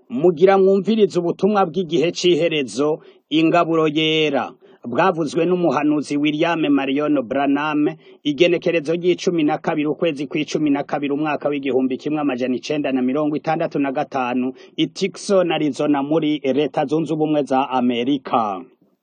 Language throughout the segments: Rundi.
Mugira mwumvirize ubutumwa bw'igihe c'iherezo, ingaburo yera. Bwavuzwe n'umuhanuzi William Marion Branham, igenekerezo ry'icumi na kabiri ukwezi kw'icumi na kabiri umwaka w'igihumbi kimwe amajana icenda na mirongo itandatu na gatanu, i Tucson, Arizona muri leta zunze ubumwe za Amerika.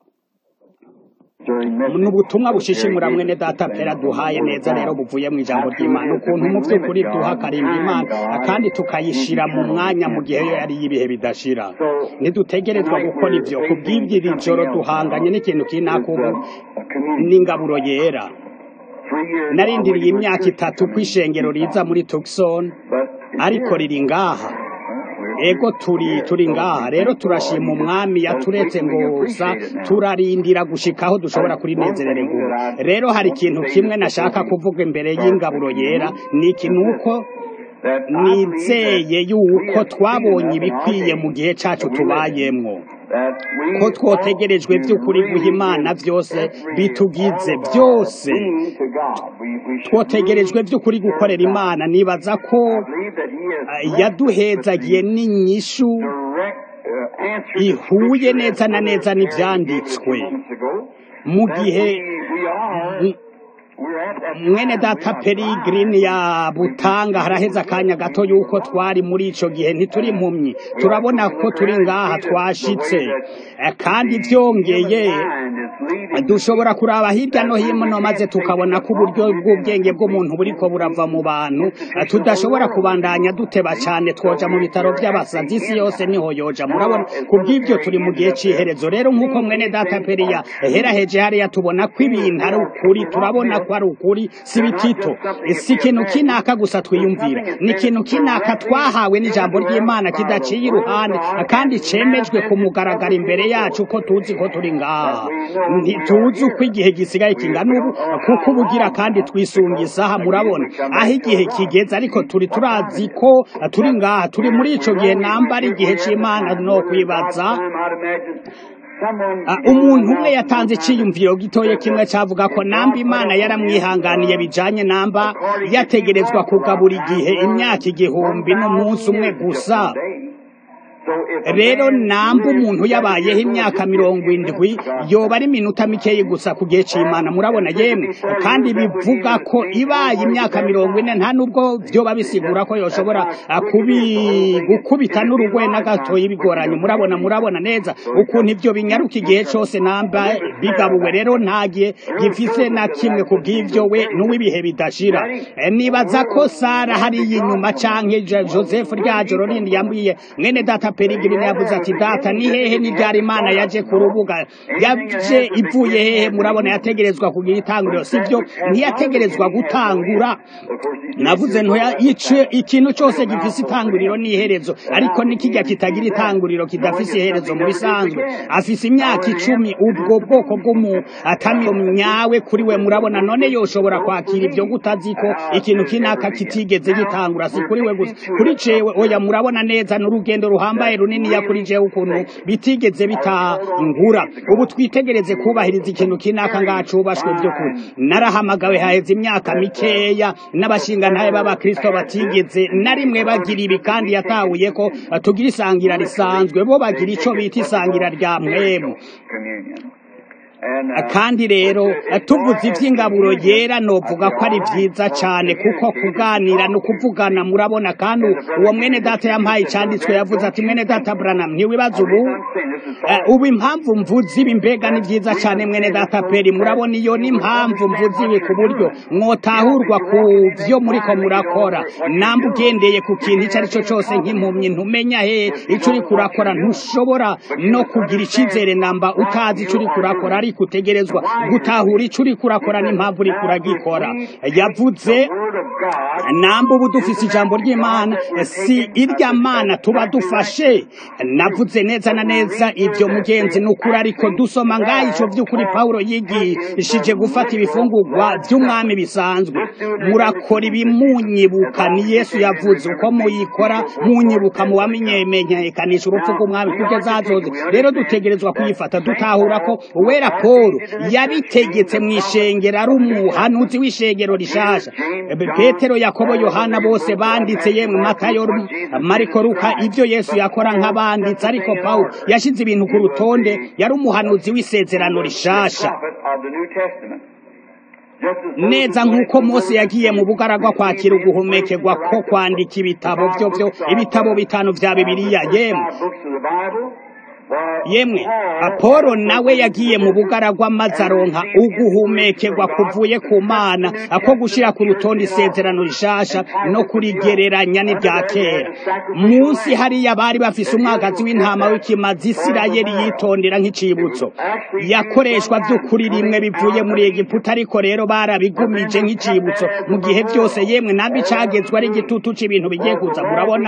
ni ubutumwa bushishimura mwene data pera duhaye neza rero buvuye mu ijambo ry'imana ukuntu mu by'ukuri duha karimba imana kandi tukayishira mu mwanya mu gihe yo yari y'ibihe bidashira ntidutegerezwa gukora ivyo kubw'ibyo iri joro duhanganye n'ikintu kinakubu n'ingaburo yera narindiriye imyaka itatu kw'ishengero riza muri Tucson ariko riri ngaha ego turi turi ngaha rero turashima umwami yaturetse ngosa turarindira gushika aho dushobora kurinezerererwa rero hari ikintu kimwe nashaka kuvuga imbere y'ingaburo yera ni ikintu uko nizeye yuko twabonye ibikwiye mu gihe cacu tubayemwo ko twotegerejwe by'ukuri guha imana byose bitugize byose twotegerejwe by'ukuri gukorera imana nibaza ko yaduhezagiye n'inyishu ihuye neza na neza n'ivyanditswe mu gihe mwene data Peregrini ya Butanga haraheze akanya gato yuko twari muri ico gihe ntituri impumyi turabona ko turi ngaha twashitse kandi vyongeye dushobora kuraba hirya no hino maze tukabona ko uburyo bw'ubwenge bw'umuntu buriko burava mu bantu tudashobora kubandanya duteba cane twoja mu bitaro vy'abasazi isi yose niho yoja murabona kubw'ivyo turi mu gihe c'iherezo rero nk'uko mwene data Periya heraheje hariya tubona ko ibintu ari ukuri turabona ko ari ukuri si bitito si ikintu kinaka gusa twiyumvira ni ikintu kinaka twahawe n'ijambo ry'imana kidaciye iruhande kandi cemejwe ku mugaragaro imbere yacu ko tuzi ko turi ngaha ntituzi uko igihe gisigaye kingana ubu kuko ubugira kandi twisunga isaha murabona aho igihe kigeze ariko turi turazi ko turi ngaha turi muri ico gihe namba ari igihe c'imana no kwibaza umuntu umwe yatanze iciyumviro gitoye kimwe cavuga ko namba imana yaramwihanganiye bijanye namba yategerezwa kugabura igihe imyaka igihumbi n'umunsi umwe gusa rero namba umuntu yabayeho imyaka mirongo indwi yoba ari iminota mikeyi gusa ku gihe c'imana murabona yemwe kandi bivuga ko ibaye imyaka mirongo ine nta nubwo vyoba bisigura ko yoshobora gukubita n'urugoye na gatoyi bigoranye murabona murabona neza ukuntu ivyo binyaruka igihe cose namba bigabuwe rero ntagiye gifise na kimwe ku bw'ivyo we n'uw'ibihe bidashira nibaza ko sara hariya inyuma canke joseph rya joro rindi yambwiye mwene data Peregrini yavuze ati data ni hehe n'ibyara imana yaje ku rubuga yaje ivuye hehe murabona yategerezwa kugira itanguriro sibyo ntiyategerezwa gutangura navuze ntoya ikintu cyose gifise itanguriro n'iherezo ariko nikijya kitagira itanguriro kidafise iherezo mu bisanzwe afise imyaka icumi ubwo bwoko bw'umutamyo nyawe kuri we murabona none yoshobora kwakira ibyo gutazi ko ikintu kinaka kitigeze gitangura si kuri we gusa kuri cewe oya murabona neza n'urugendo ruhambaye runini yakurije ukuntu bitigeze bitangura ubu twitegereze kubahiriza ikintu kinaka ngacubashwe by'ukuri narahamagawe haheze imyaka mikeya n'abashingantahe b'abakristo batigeze na rimwe bagira ibi kandi yatahuye ko tugira isangira risanzwe bo bagira ico bita isangira rya mwemu kandi rero tuvuze iby'ingaburo yera novuga ko ari byiza cyane kuko kuganira no kuvugana murabona kandi uwo mwene data yampaye icyanditswe yavuze ati mwene data Branham ntiwibaza ubu ubu impamvu mvuze ibi mbega ni byiza cyane mwene data peri murabona iyo ni impamvu mvuze ibi ku buryo mwotahurwa ku byo muriko murakora namba ugendeye ku kintu icyo ari cyo cyose nk'impumyi ntumenya he icyo uri kurakora ntushobora no kugira icyizere namba utazi icyo uri kurakora ariko utegerezwa gutahura ico uriko urakora n'impamvu uriko uragikora yavuze namba ubu dufise ijambo ry'imana si irya mana tuba dufashe navuze neza na neza ivyo mugenzi n'ukuri ariko dusoma ngaho ico vy'ukuri pawulo yigishije gufata ibifungurwa vy'umwami bisanzwe murakora ibimunyibuka ni yesu yavuze uko muyikora munyibuka mu bamenyekanisha urupfu rw'umwami kugeza azoze rero dutegerezwa kuyifata dutahura ko uwera paul yabitegetse mu ishengero ari umuhanuzi w'ishengero rishasha petero yakobo yohana bose banditse yemwe matayo mariko luka ibyo yesu yakora nk'abanditse ariko paul yashyize ibintu ku rutonde yari umuhanuzi w'isezerano rishasha neza nk'uko mose yagiye mu bugaragwa kwakira uguhumekerwa ko kwandika ibitabo byo byo ibitabo bitanu bya bibiliya yemwe yemwe apolo nawe yagiye mu bugaragwa maze aronka uguhumekerwa kuvuye ku mana ako gushyira ku rutonde isezerano rishasha no kurigereranya n'ibya kera munsi hariya bari bafise umwagazi w'intama w'ikimazi isirayeli yitondera nk'icibutso yakoreshwa by'ukuri rimwe bivuye muri egiputa ariko rero barabigumije nk'icibutso mu gihe byose yemwe nabi cagezwe ari igitutu c'ibintu bigiye kuza murabona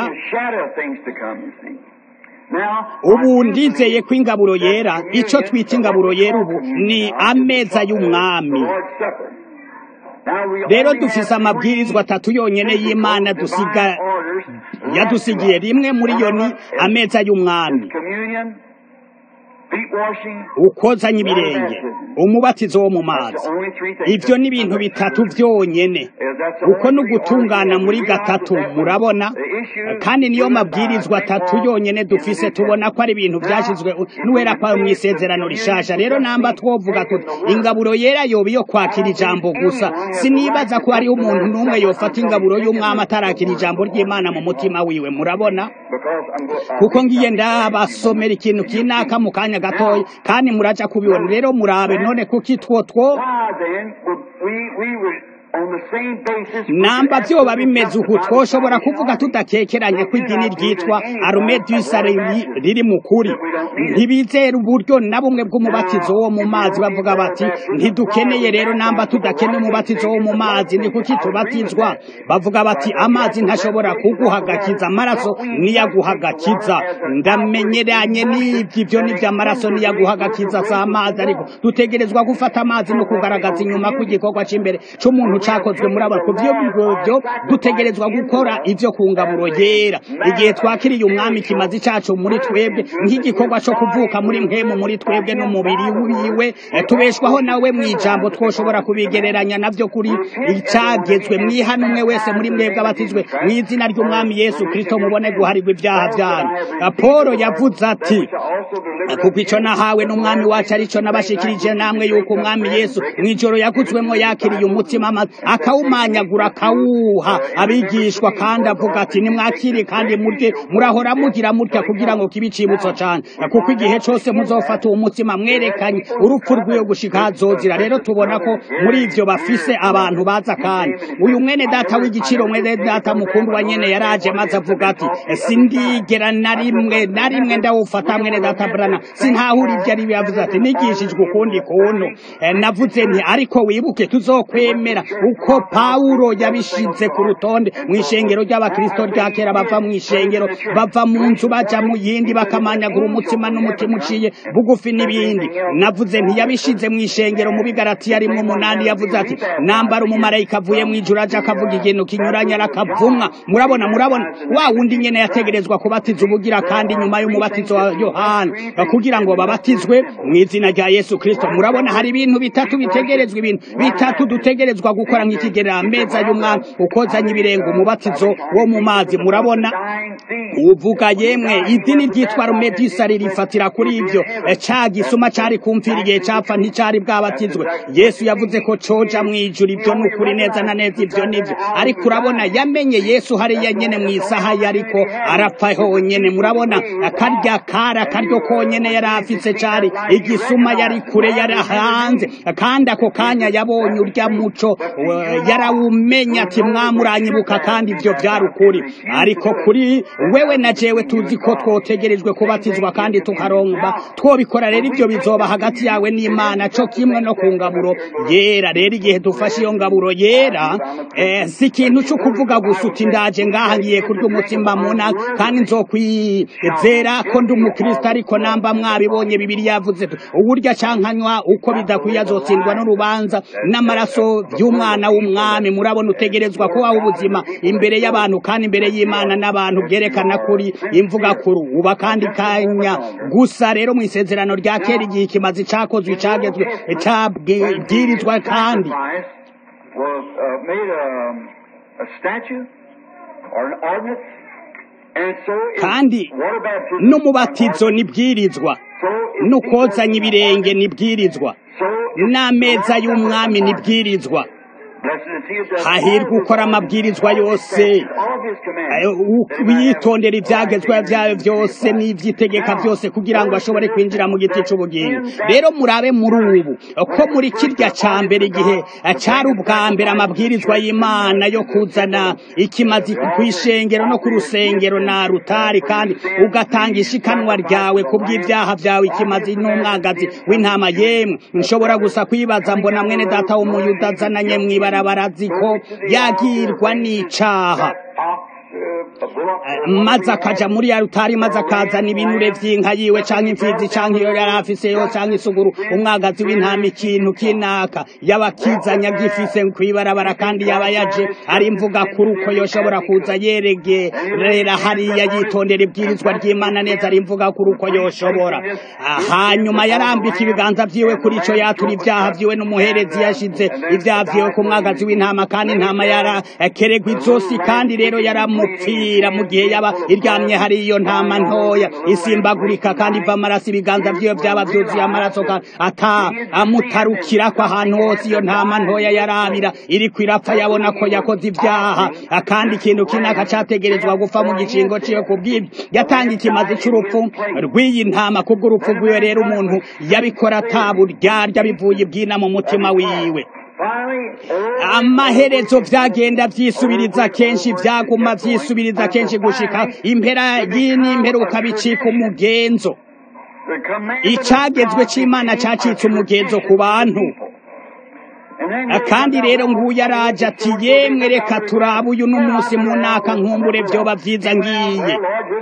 ubu ndizeye ko ingaburo yera icyo twita ingaburo yera ubu ni ameza y'umwami rero dufise amabwirizwa atatu yonyine y'imana dusiga yadusigiye rimwe muri yo ni ameza y'umwami ukozanya ibirenge umubatizo wo mu mazi ibyo ni ibintu bitatu byonyine uko ni ugutungana muri gatatu murabona kandi niyo mabwirizwa atatu yonyine dufise tubona ko ari ibintu byashyizwe n'uwera kwa mu isezerano rishasha rero namba twovuga tuti ingaburo yera yoba iyo kwakira ijambo gusa sinibaza ko hariho umuntu n'umwe yofata ingaburo y'umwami atarakira ijambo ry'imana mu mutima wiwe murabona kuko ngiye ndabasomera ikintu kinaka mu kanya gatoya kandi muraja kubibona rero murabe none kuki two two namba byoba bimeze uku twoshobora kuvuga tudakekeranya ko idini ryitwa arumedisa riri mu kuri ntibizera uburyo na bumwe bw'umubatizo wo mu mazi bavuga bati ntidukeneye rero namba tudakeneye umubatizo wo mu mazi ni kuki tubatizwa bavuga bati amazi ntashobora kuguhagakiza amaraso niyaguhagakiza ndamenyeranye n'ibyo ibyo nibyo amaraso niyaguhagakiza si amazi ariko dutegerezwa gufata amazi no kugaragaza inyuma ku gikorwa cy'imbere cy'umuntu cyakozwe muri aba byo byo dutegerezwa gukora ibyo ku ngaburo yera igihe twakiriye umwami kimaze cyacu muri twebwe nk'igikorwa cyo kuvuka muri mwemu muri twebwe n'umubiri wiwe tubeshwaho nawe mu ijambo twoshobora kubigereranya nabyo kuri icyagezwe mwihana umwe wese muri mwebwe abatizwe mu izina ry'umwami yesu kirisito mubone guharirwa ibyaha byanyu paul yavuze ati kuko icyo nahawe n'umwami wacu aricyo nabashikirije namwe yuko umwami yesu mu ijoro yagutswemo yakiriye umutima akawumanyagura akawuha abigishwa kandi avuga ati nimwakire kandi murye murahora mugira mutya kugira ngo kibe icibutso cyane kuko igihe cyose muzofata uwo mutima mwerekanye urupfu rw'iyo gushika hazozira rero tubona ko muri ivyo bafise abantu baza kandi uyu mwene data w'igiciro mwene data mukundwa nyene yaraje maze avuga ati sindigera na rimwe na rimwe ndawufata mwene data brana sintahura ibyo ari yavuze ati nigishijwe ukundi kuntu navuze nti ariko wibuke tuzokwemera uko pawulo yabishinze ku rutonde mu ishengero ry'abakristo rya kera bava mu ishengero bava mu nzu baja mu yindi bakamanyagura umutima n'umutima uciye bugufi n'ibindi navuze ntiyabishinze mu ishengero mu bigaratiya rimwe umunani yavuze ati nambara umumarayika avuye mu ijuru aje akavuga ikintu kinyuranye arakavumwa murabona murabona wa wundi nyene yategerezwa kubatiza ubugira kandi nyuma y'umubatizo wa yohana kugira ngo babatizwe mu izina rya yesu kristo murabona hari ibintu bitatu bitegerezwa ibintu bitatu dutegerezwa gukora nk'ikigerera ameza y'umwami ukozanye ibirenga umubatizo wo mu mazi murabona uvuga yemwe idini ryitwa rumedisa ririfatira kuri ibyo ca gisuma cari kumvira igihe capfa nticari bwabatizwe yesu yavuze ko coja mu ijuru ibyo ni ukuri neza na neza ibyo nivyo ariko urabona yamenye yesu hariya nyene mu isaha yariko arapfa honyene murabona akarya kari akaryo konyene yari afise cari igisuma yari kure yari hanze kandi ako kanya yabonye urya muco yarawumenya ati mwamuranyibuka kandi ibyo byari ukuri ariko kuri wewe na jewe tuzi ko twotegerejwe kubatizwa kandi tukaromba twobikora rero ibyo bizoba hagati yawe n'imana co kimwe no ku ngaburo yera rero igihe dufashe iyo ngaburo yera eh, si ikintu cyo kuvuga gusa uti ndaje ngaha ngiye kurya umutsima muna kandi nzokwizera ko ndi umukristo ariko namba mwabibonye bibiri yavuze uburyo acankanywa uko bidakwiye azotsindwa n'urubanza n'amaraso by'umwana umwana w'umwami murabona utegerezwa kubaho ubuzima imbere y'abantu kandi imbere y'imana n'abantu bwerekana kuri imvuga kuri uba kandi kanya gusa rero mu isezerano rya kera igihe ikimazi cakozwe icagezwe cabwirizwa kandi was uh, made a, a statue or an ordinance, and so is kandi water baptism. n'umubatizo nibwirizwa So is n'ukozanya ibirenge nibwirizwa So is n'ameza y'umwami nibwirizwa Blessed is he that does hahirwa all ukora his- amabwirizwa all his yose statutes, all his commandments. witondera ibyagezwa byawe byose n'ibyitegeka byose kugira ngo ashobore kwinjira mu giti cy'ubugingo rero murabe muri ubu ko muri kirya cya mbere igihe cyari ubwa mbere amabwirizwa y'imana yo kuzana ikimazi ku ishengero no ku rusengero na rutari kandi ugatanga ishikanwa ryawe ku bw'ibyaha byawe ikimazi n'umwagazi w'intama yemwe nshobora gusa kwibaza mbona mwene data w'umuyuda azananye mu ibarabara azi ko yagirwa n'icaha maze akaja muri ya rutari maze akazana ibinure vy'inka yiwe canke imfizi canke iyo yari afise yo canke isuguru umwagazi w'intama ikintu kinaka yaba akizanya gifise kw'ibarabara kandi yaba yaje ari mvuga kuri uko yoshobora kuza yeregerera hariya yitondera ibwirizwa ry'imana neza ari mvuga kuri uko yoshobora Ah, hanyuma yarambika ibiganza vyiwe kuri ico yatura ivyaha vyiwe n'umuherezi yashize ivyaha vyiwe ku mwagazi w'intama kandi intama yarakeregwa izosi kandi rero yaramupfira mu gihe yaba iryamye hari iyo ntama ntoya isimbagurika kandi iva amaraso ibiganza vyiwe vyaba vyuzuye amaraso kandi ata amutarukirako ahantu hose iyo ntama ntoya yarabira iriko irapfa yabona ko yakoze ivyaha Ah, kandi ikintu kinaka categerezwa gupfa mu gicingo ciwe kubw'ibyo yatanga ikimazi c'urupfu rw'iyi ntama kubw'urupfu rwiwe rero umuntu yabikora ataburyarya bivuye ibwina mu mutima wiwe Finally, oh, amaherezo vyagenda vyisubiriza kenshi vyaguma vyisubiriza kenshi gushika impera y'inimperuka bicika umugenzo the commandment of icagezwe God c'imana became cacitse a umugenzo ku tradition bantu of people. And then Ah, kandi rero nguyu araje ati yemwe reka turabe uyu n'umunsi mu naka nkumbure vyoba vyiza ngiye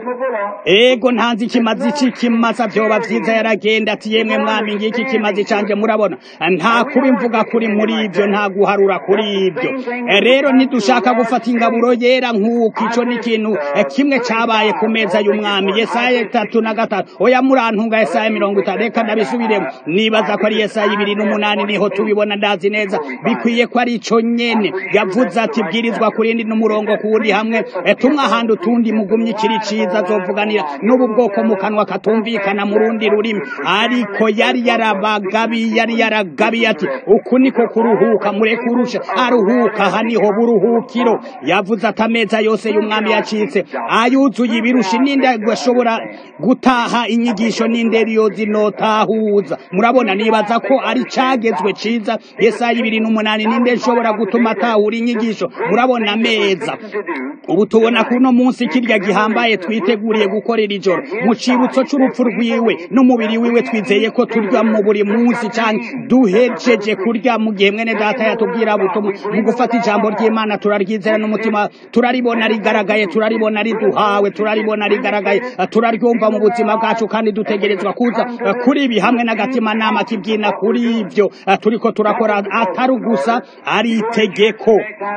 ego ntanzi ikimazi c'ikimasa vyoba vyiza yaragenda ati yemwe mwami ngiki kimazi canje murabona nta kuba imvuga kuri muri ivyo nta guharura kuri ivyo Eh, rero ntidushaka gufata ingaburo yera nk'uko ico ni ikintu eh, kimwe cabaye ku meza y'umwami yesaya itatu na gatatu oya murantunga yesaya mirongo itanu reka ndabisubiremo nibaza ko ari yesaya ibiri n'umunani niho tubibona ndazi neza bikwiye ko ari ico nyene yavuze ati bwirizwa kurindi n'umurongo ku wundi hamwe eh, tumwe ahandi utundi mugumye ikiri ciza azovuganira n'ubu bwoko mu kanwa katumvikana mu rundi rurimi ariko yari yarabagabi yari yaragabiye ati uku niko kuruhuka mureke urusha aruhuka aha niho buruhukiro yavuze ati ameza yose y'umwami yacitse ayuzuye ibirusha ninde ashobora gutaha inyigisho n'inderi yo zinotahuza murabona nibaza ko ari cagezwe ciza yesaya ibiri n'umunani ninde nshobora gutuma atahura inyigisho murabona ameza ubu tubona kuno munsi kirya gihambaye twiteguriye gukorera ijoro mu cibutso c'urupfu rwiwe n'umubiri wiwe twizeye ko turya mu buri munsi canke duhejeje kurya mu gihe mwene data yatubwira butumwa mu gufata ijambo ry'imana turaryizera n'umutima turaribona rigaragaye turaribona riduhawe turaribona rigaragaye turaryumva mu buzima bwacu kandi dutegerezwa kuza kuri ibi hamwe n'agatima nama kibyina kuri ivyo turiko turakora atari gusa ari itegeko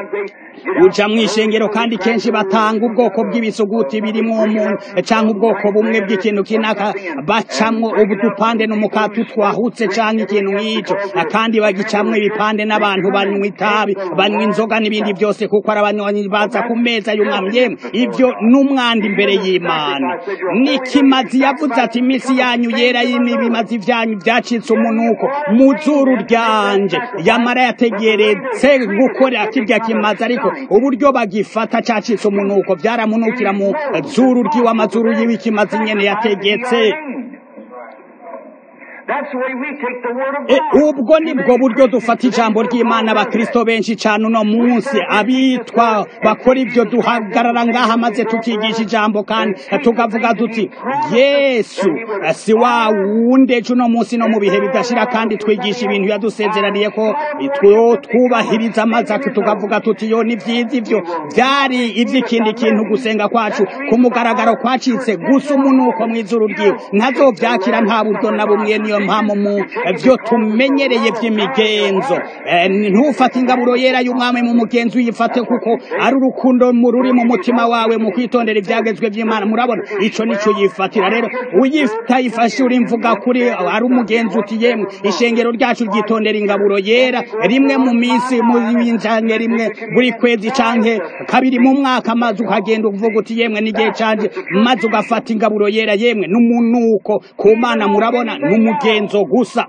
uja mw'ishengero kandi kenshi batanga ubwoko bw'ibisuguti birimwo umuntu canke ubwoko bumwe bw'ikintu kinaka bacamwo udupande n'umukati twahutse canke ikintu nk'ico kandi bagicamwo ibipande n'abantu banywa itabi banywa inzoga n'ibindi byose kuko ari abanywanyi baza ku meza y'umwami yemwe ivyo n'umwanda imbere y'imana nikimazi yavuze ati iminsi yanyu yera y'ibimazi vyanyu vyacitse umunuko mu zuru ryanje yamara yategeretse gukora kirya kimazi ariko uburyo bagifata cacitse umunuko vyaramunukira mu zuru ryiwe amazuru yiwe ikimazi nyene yategetse That's the way we take the word of E, God. ubwo nibwo buryo dufata ijambo ry'imana abakristo benshi cane uno munsi abitwa bakora ivyo duhagarara ngaha maze tukigisha ijambo kandi tukavuga tuti yesu si wa wundi ejo uno munsi no mu bihe bidashira kandi twigisha ibintu yadusezeraniye ko two twubahiriza amaze tukavuga tuti yo ni vyiza ivyo vyari ivy'ikindi kintu gusenga kwacu ku mugaragaro kwacitse gusa umunuko mw'izuru ryiwe ntazovyakira nta buryo na bumwe niyo niyo mpamvu mu byo tumenyereye by'imigenzo Eh, ntufate ingaburo yera y'umwami mu mugenzi uyifate kuko ari urukundo mu ruri mu mutima wawe mu kwitondera ibyagezwe by'imana murabona ico nico yifatira rero uyitayifashe uri mvuga kuri ari umugenzi uti yemwe ishengero ryacu ryitondera ingaburo yera rimwe mu minsi mu canke rimwe buri kwezi canke kabiri mu mwaka maze ukagenda uvuga uti yemwe n'igihe canje maze ugafata ingaburo yera yemwe n'umunuko ku mana murabona n'umugenzo gusa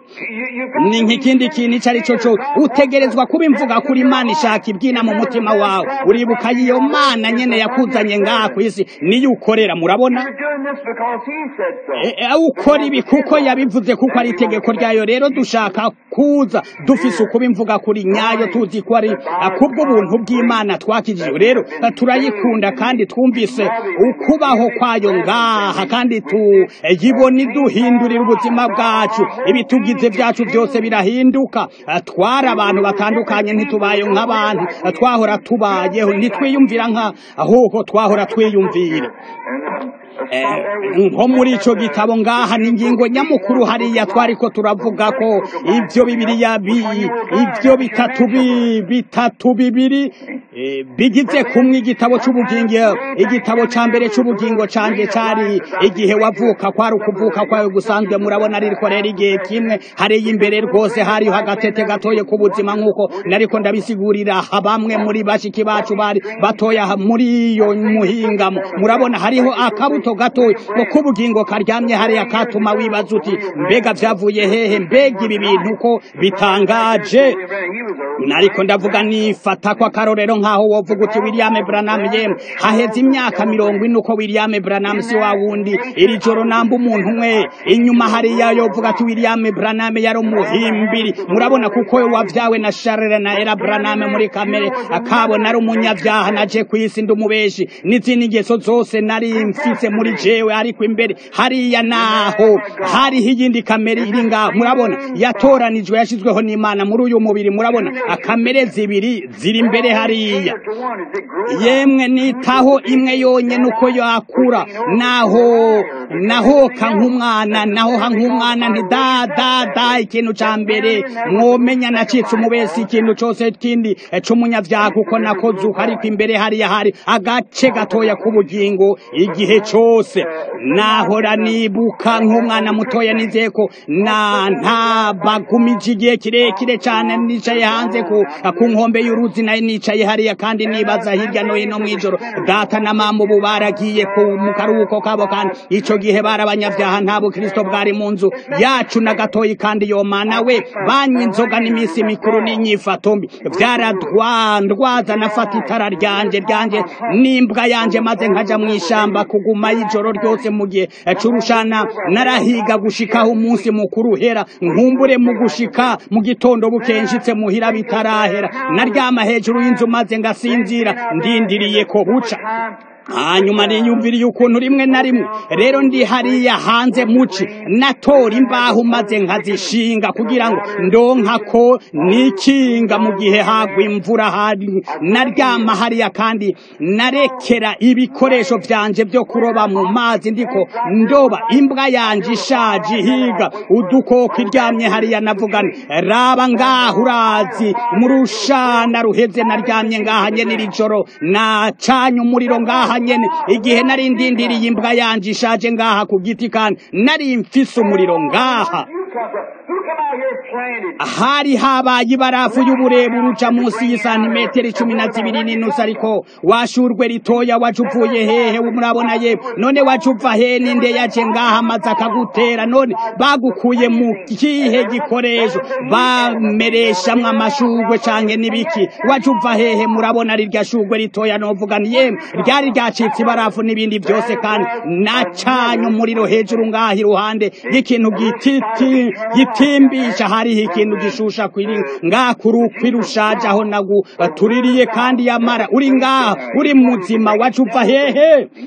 ni nk'ikindi kintu icyo ari cyo cyo utegerezwa kuba imvuga kuri imana ishaka ibyina mu mutima wawe uribuka iyo mana nyene yakuzanye ngaha ku isi niyo ukorera murabona You're doing this because he said so. E- e, ukora ibi kuko yabivuze kuko ari itegeko ryayo rero dushaka kuza dufise ukuba imvuga kuri nyayo tuzi ko ari a, kubw'ubuntu bw'imana twakijijwe rero a, turayikunda kandi twumvise ukubaho kwayo ngaha kandi tuyibona iduhindurira ubuzima bwacu ibitugize byacu byose birahinduka A, twari abantu batandukanye ntitubaye nk'abantu A, twahora tubayeho ntitwiyumvira nka ahubwo twahora twiyumvira And, uh, Eh, that's not there we- nko muri ico gitabo ngaha ni ingingo nyamukuru hariya twariko turavuga ko ivyo bibiriya bi ivyo bitatu bi bitatu bibiri eh, bigize kumwe igitabo c'ubugingo igitabo ca mbere c'ubugingo canje cari igihe wavuka kwari ukuvuka kwawe gusanzwe murabona ariko rero igihe kimwe hariya imbere rwose hariho agatete gatoye k'ubuzima nk'uko nariko ndabisigurira aha bamwe muri bashiki bacu bari batoya aha muri iyo muhingamo murabona hariho akabuto gatoya ngo k'ubugingo karyamye hariya katuma wibaza uti mbega vyavuye hehe mbega ibi bintu ko bitangaje He was a nariko ndavuga nifata ko akarorero nk'aho wovuga uti William Branham yemwe haheze imyaka mirongo ine uko William Branham si wa wundi iri joro namba umuntu umwe inyuma hariya yovuga ati William Branham yari umuhimbiri murabona kuko wavyawe na Charles na Era Branham muri kamere akabona ari umunyavyaha naje kwisi ndi umubeshi n'izindi ngeso zose nari mfise muri jewe ariko imbere hariya naho hariho iyindi kamere iri ngaho murabona yatoranijwe yashizweho n'Imana muri uyu mubiri murabona akamere zibiri ziri imbere hariya to one. Is it growing? yemwe nitaho imwe yonyene uko yakura naho nahoka nk'umwana nahoha nk'umwana nti da da da ikintu ca mbere mwomenya nacitse umubesi ikintu cose kindi eh, c'umunyavyaha kuko nakoze uko ariko imbere hariya hari agace gatoya k'ubugingo igihe cose nahora nibuka nk'umwana mutoya nizeye ko na ntabagumije igihe kirekire cane nicaye hanze ku ku nkombe y'uruzi nayo nicaye hariya kandi nibaza hirya no hino mw'ijoro data na mama ubu baragiye ku mu karuhuko kabo kandi ico gihe bari abanyavyaha nta bukristo bwari mu nzu yacu na gatoyi kandi yo mana we banywa inzoga n'iminsi mikuru n'inyifato mbi vyaradwandwaza nafata itara ryanje ryanje n'imbwa yanje maze nkaja mw'ishamba kuguma y'ijoro ryose mu gihe c'urushana narahiga gushikaho umunsi mukuru uhera nkumbure mu gushika mu gitondo bukenshitse muhira bitarahera naryama hejuru y'inzu maze ngasinzira ndindiriye ko buca hanyuma niyumviriye ukuntu rimwe na rimwe rero ndi hariya hanze muci natora imbaho maze nkazishinga kugira ngo ndonka ko nikinga mu gihe hagwa imvura hari naryama hariya kandi narekera ibikoresho vyanje vyo kuroba mu mazi ndiko ndoba imbwa yanje ishaje ihiga udukoko iryamye hariya navugana raba ngaho urazi mu rushana ruheze naryamye ngaha nyene iri joro nacanye umuriro ngaha nyene igihe nari ndindiriye imbwa yanje ishaje ngaha ku giti kandi nari mfise umuriro ngaha You come from- Who come out here planted? hari habaye ibarafu y'uburebure uca munsi y'isantimetero cumi na zibiri n'inusu ariko washurwe ritoya waje uvuye hehe murabona ye none waje uva he ninde yaje ngaha maze akagutera none bagukuye mu kihe gikoresho bamereshamwo amashurwe canke n'ibiki waje uva hehe murabona rirya shurwe ritoya novuga ni yemwe ryari ryacitse ibarafu n'ibindi byose kandi nacanye umuriro hejuru ngaha iruhande y'ikintu gititi gitimbisha hariho ikintu gishusha kwiri ngaha kuri kwirushaje aho nagu tuririye kandi yamara uri ngaha uri muzima wacu uva hehe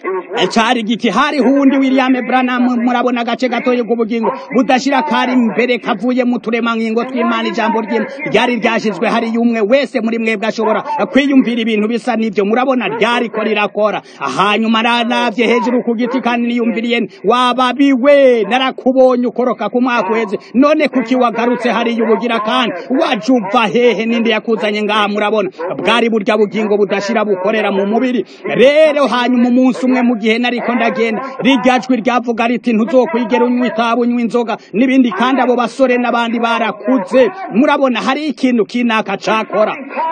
cari giti hari hundi William Branham murabona agace gatoye k'ubugingo budashira kari imbere kavuye mu turemangingo tw'Imana ijambo ry'Imana ryari ryashizwe hari yumwe wese muri mwebwe ashobora kwiyumvira ibintu bisa n'ivyo murabona ryari ko rirakora hanyuma naravye hejuru ku giti kandi niyumviriye wababiwe narakubonye ukoroka ku mwaka uheze none kuki wagarutse hariya ubugira kandi waje uva hehe ninde yakuzanye ngaha murabona bwari burya bugingo budashira bukorera mu mubiri rero hanyuma umunsi umwe mu gihe nariko ndagenda rirya jwi ryavuga riti ntuzokwigera unywa itabi unywa inzoga n'ibindi kandi abo basore n'abandi barakuze murabona hari ikintu kinaka cakora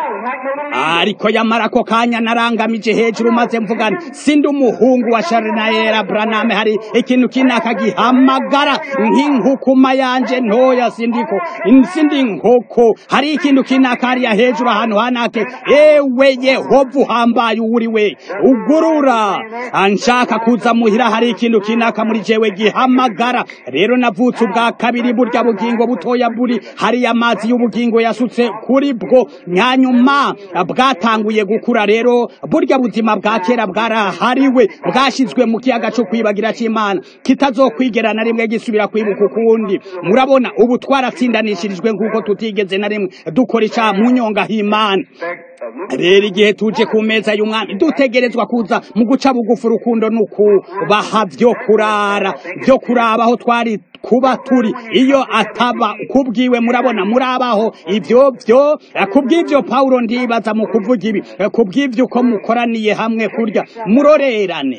ariko yamara ko kanya narangamije hejuru maze mvugana sindi umuhungu wa Sharinayera Branham hari ikintu kinaka gihamagara nk'inkukuma yanje ntoya sindiko sindi nkoko hari ikintu kinaka hariya hejuru ahantu hanake ewe Yehova uhambaye uri we ugurura anshaka kuza muhira hari ikintu kinaka muri jewe gihamagara rero navutse ubwa kabiri burya bugingo butoya buri hariya amazi y'ubugingo yasutse kuri bwo nyanyuma bwatanguye gukura rero burya buzima bwa kera bwarahariwe bwashizwe mu kiyaga cyo kwibagira cy'Imana kitazokwigera na rimwe gisubira kwibuka ukundi murabona ubu twaratsindanishirijwe nk'uko tutigeze na rimwe dukora icaha mu nyonga h'Imana rero igihe tuje ku meza y'umwami dutegerezwa kuza mu guca bugufi urukundo nukubaha vyo kurara vyo kuraba aho twari kuba turi iyo ataba kubwiwe murabona murabaho ivyo vyo kubw'ivyo Paulo ndibaza mu kuvuga ibi kubw'ivyo uko mukoraniye hamwe kurya murorerane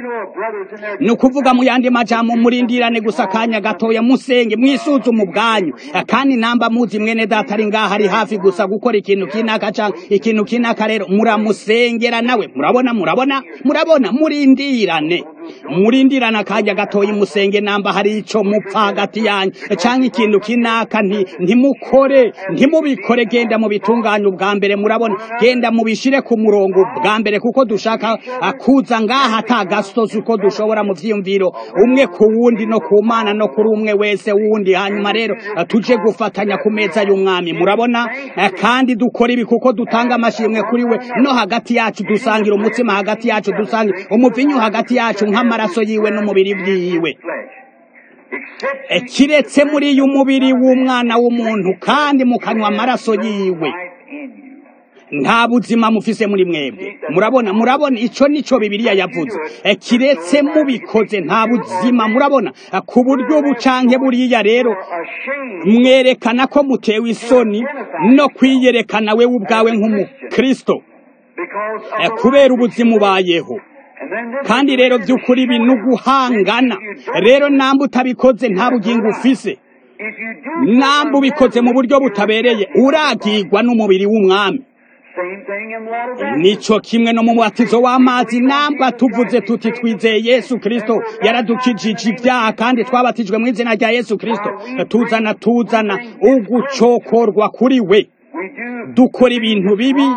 ni ukuvuga mu yandi majambo murindirane gusa akanya gatoya musenge mwisuzume ubwanyu kandi namba muzi mwene data ari ngaha ari hafi gusa gukora ikintu kinaka canke ikintu kinaka rero muramusengera nawe murabona murabona murabona murindirane murindirane akanya gatoya musenge namba hari ico mupfa hagati yanyu canke ikintu kinaka nti ntimukore ntimubikore genda mu bitunganya ubwa mbere murabona genda mubishire ku murongo bwa mbere kuko dushaka kuza ngaha atagasozi uko dushobora mu vyiyumviro umwe ku wundi no ku mana no kuri umwe wese wundi hanyuma rero tuje gufatanya ku meza y'umwami murabona kandi dukora ibi kuko dutanga amashimwe kuri we no hagati yacu dusangira umutsima hagati yacu dusangira umuvinyu hagati yacu nk'amaraso yiwe n'umubiri bwiwe kiretse muri uyu mubiri w'umwana w'umuntu kandi mukanywa amaraso yiwe nta buzima mufise muri mwebwe murabona murabona ico nico bibiliya yavuze kiretse mubikoze nta buzima murabona ku buryo bucanke buriya rero mwerekana ko mutewe isoni no kwiyerekana wewe ubwawe nk'umukristo kubera ubuzima ubayeho kandi rero by'ukuri ibi ni uguhangana rero namba utabikoze nta bugingo ufise namba ubikoze mu buryo butabereye uragirwa n'umubiri w'umwami nico kimwe no mu mubatizo w'amazi namba tuvuze tuti twizeye Yesu Kristo yaradukijije ibyaha kandi twabatijwe mu izina rya Yesu Kristo tuzana tuzana ugucokorwa kuri we dukora ibintu bibi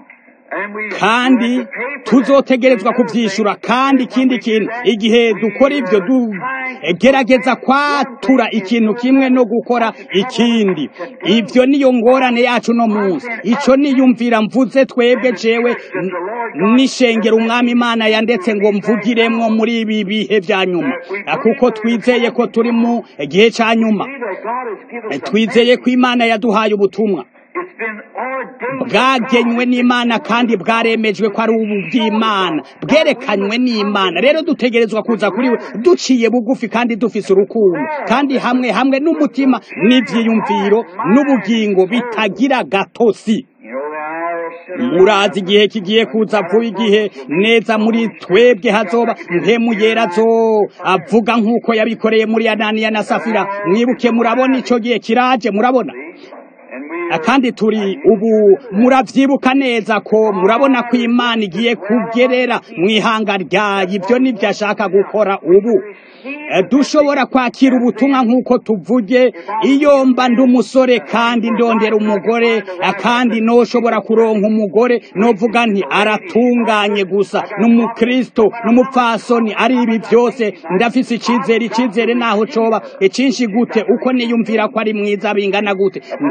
kandi tuzotegerezwa kubyishyura kandi ikindi kintu igihe dukora ibyo gerageza kwatura ikintu kimwe no gukora ikindi ibyo niyo ngorane yacu no munsi icyo niyumvira mvuze twebwe jewe nishengera umwami imana yandetse ngo mvugiremwo muri ibi bihe bya nyuma kuko twizeye ko turi mu gihe cya nyuma twizeye ko imana yaduhaye ubutumwa bwagenywe n'imana kandi bwaremejwe ko ari ubu bw'imana bwerekanywe n'imana rero dutegerezwa kuza kuri we duciye bugufi kandi dufise urukundo kandi hamwe hamwe n'umutima n'ibyiyumviro n'ubugingo bitagira gatosi murazi igihe kigiye kuza vuba igihe neza muri twebwe hazoba mpemu yera zo avuga nk'uko yabikoreye muri ananiya na safira mwibuke murabona icyo gihe kiraje murabona kandi turi ubu muravyibuka neza ko murabona ko imana igiye kugerera mu ihanga ryayo ibyo nibyo ashaka gukora ubu dushobora kwakira ubutumwa nk'uko tuvuge iyo mba ndi umusore kandi ndondera umugore kandi noshobora kuronka umugore novuga nti aratunganye gusa n'umukristo n'umupfasoni ari ibi byose ndafise icizere icizere naho coba icinshi gute uko niyumvira ko ari mwiza bingana gute ntegereza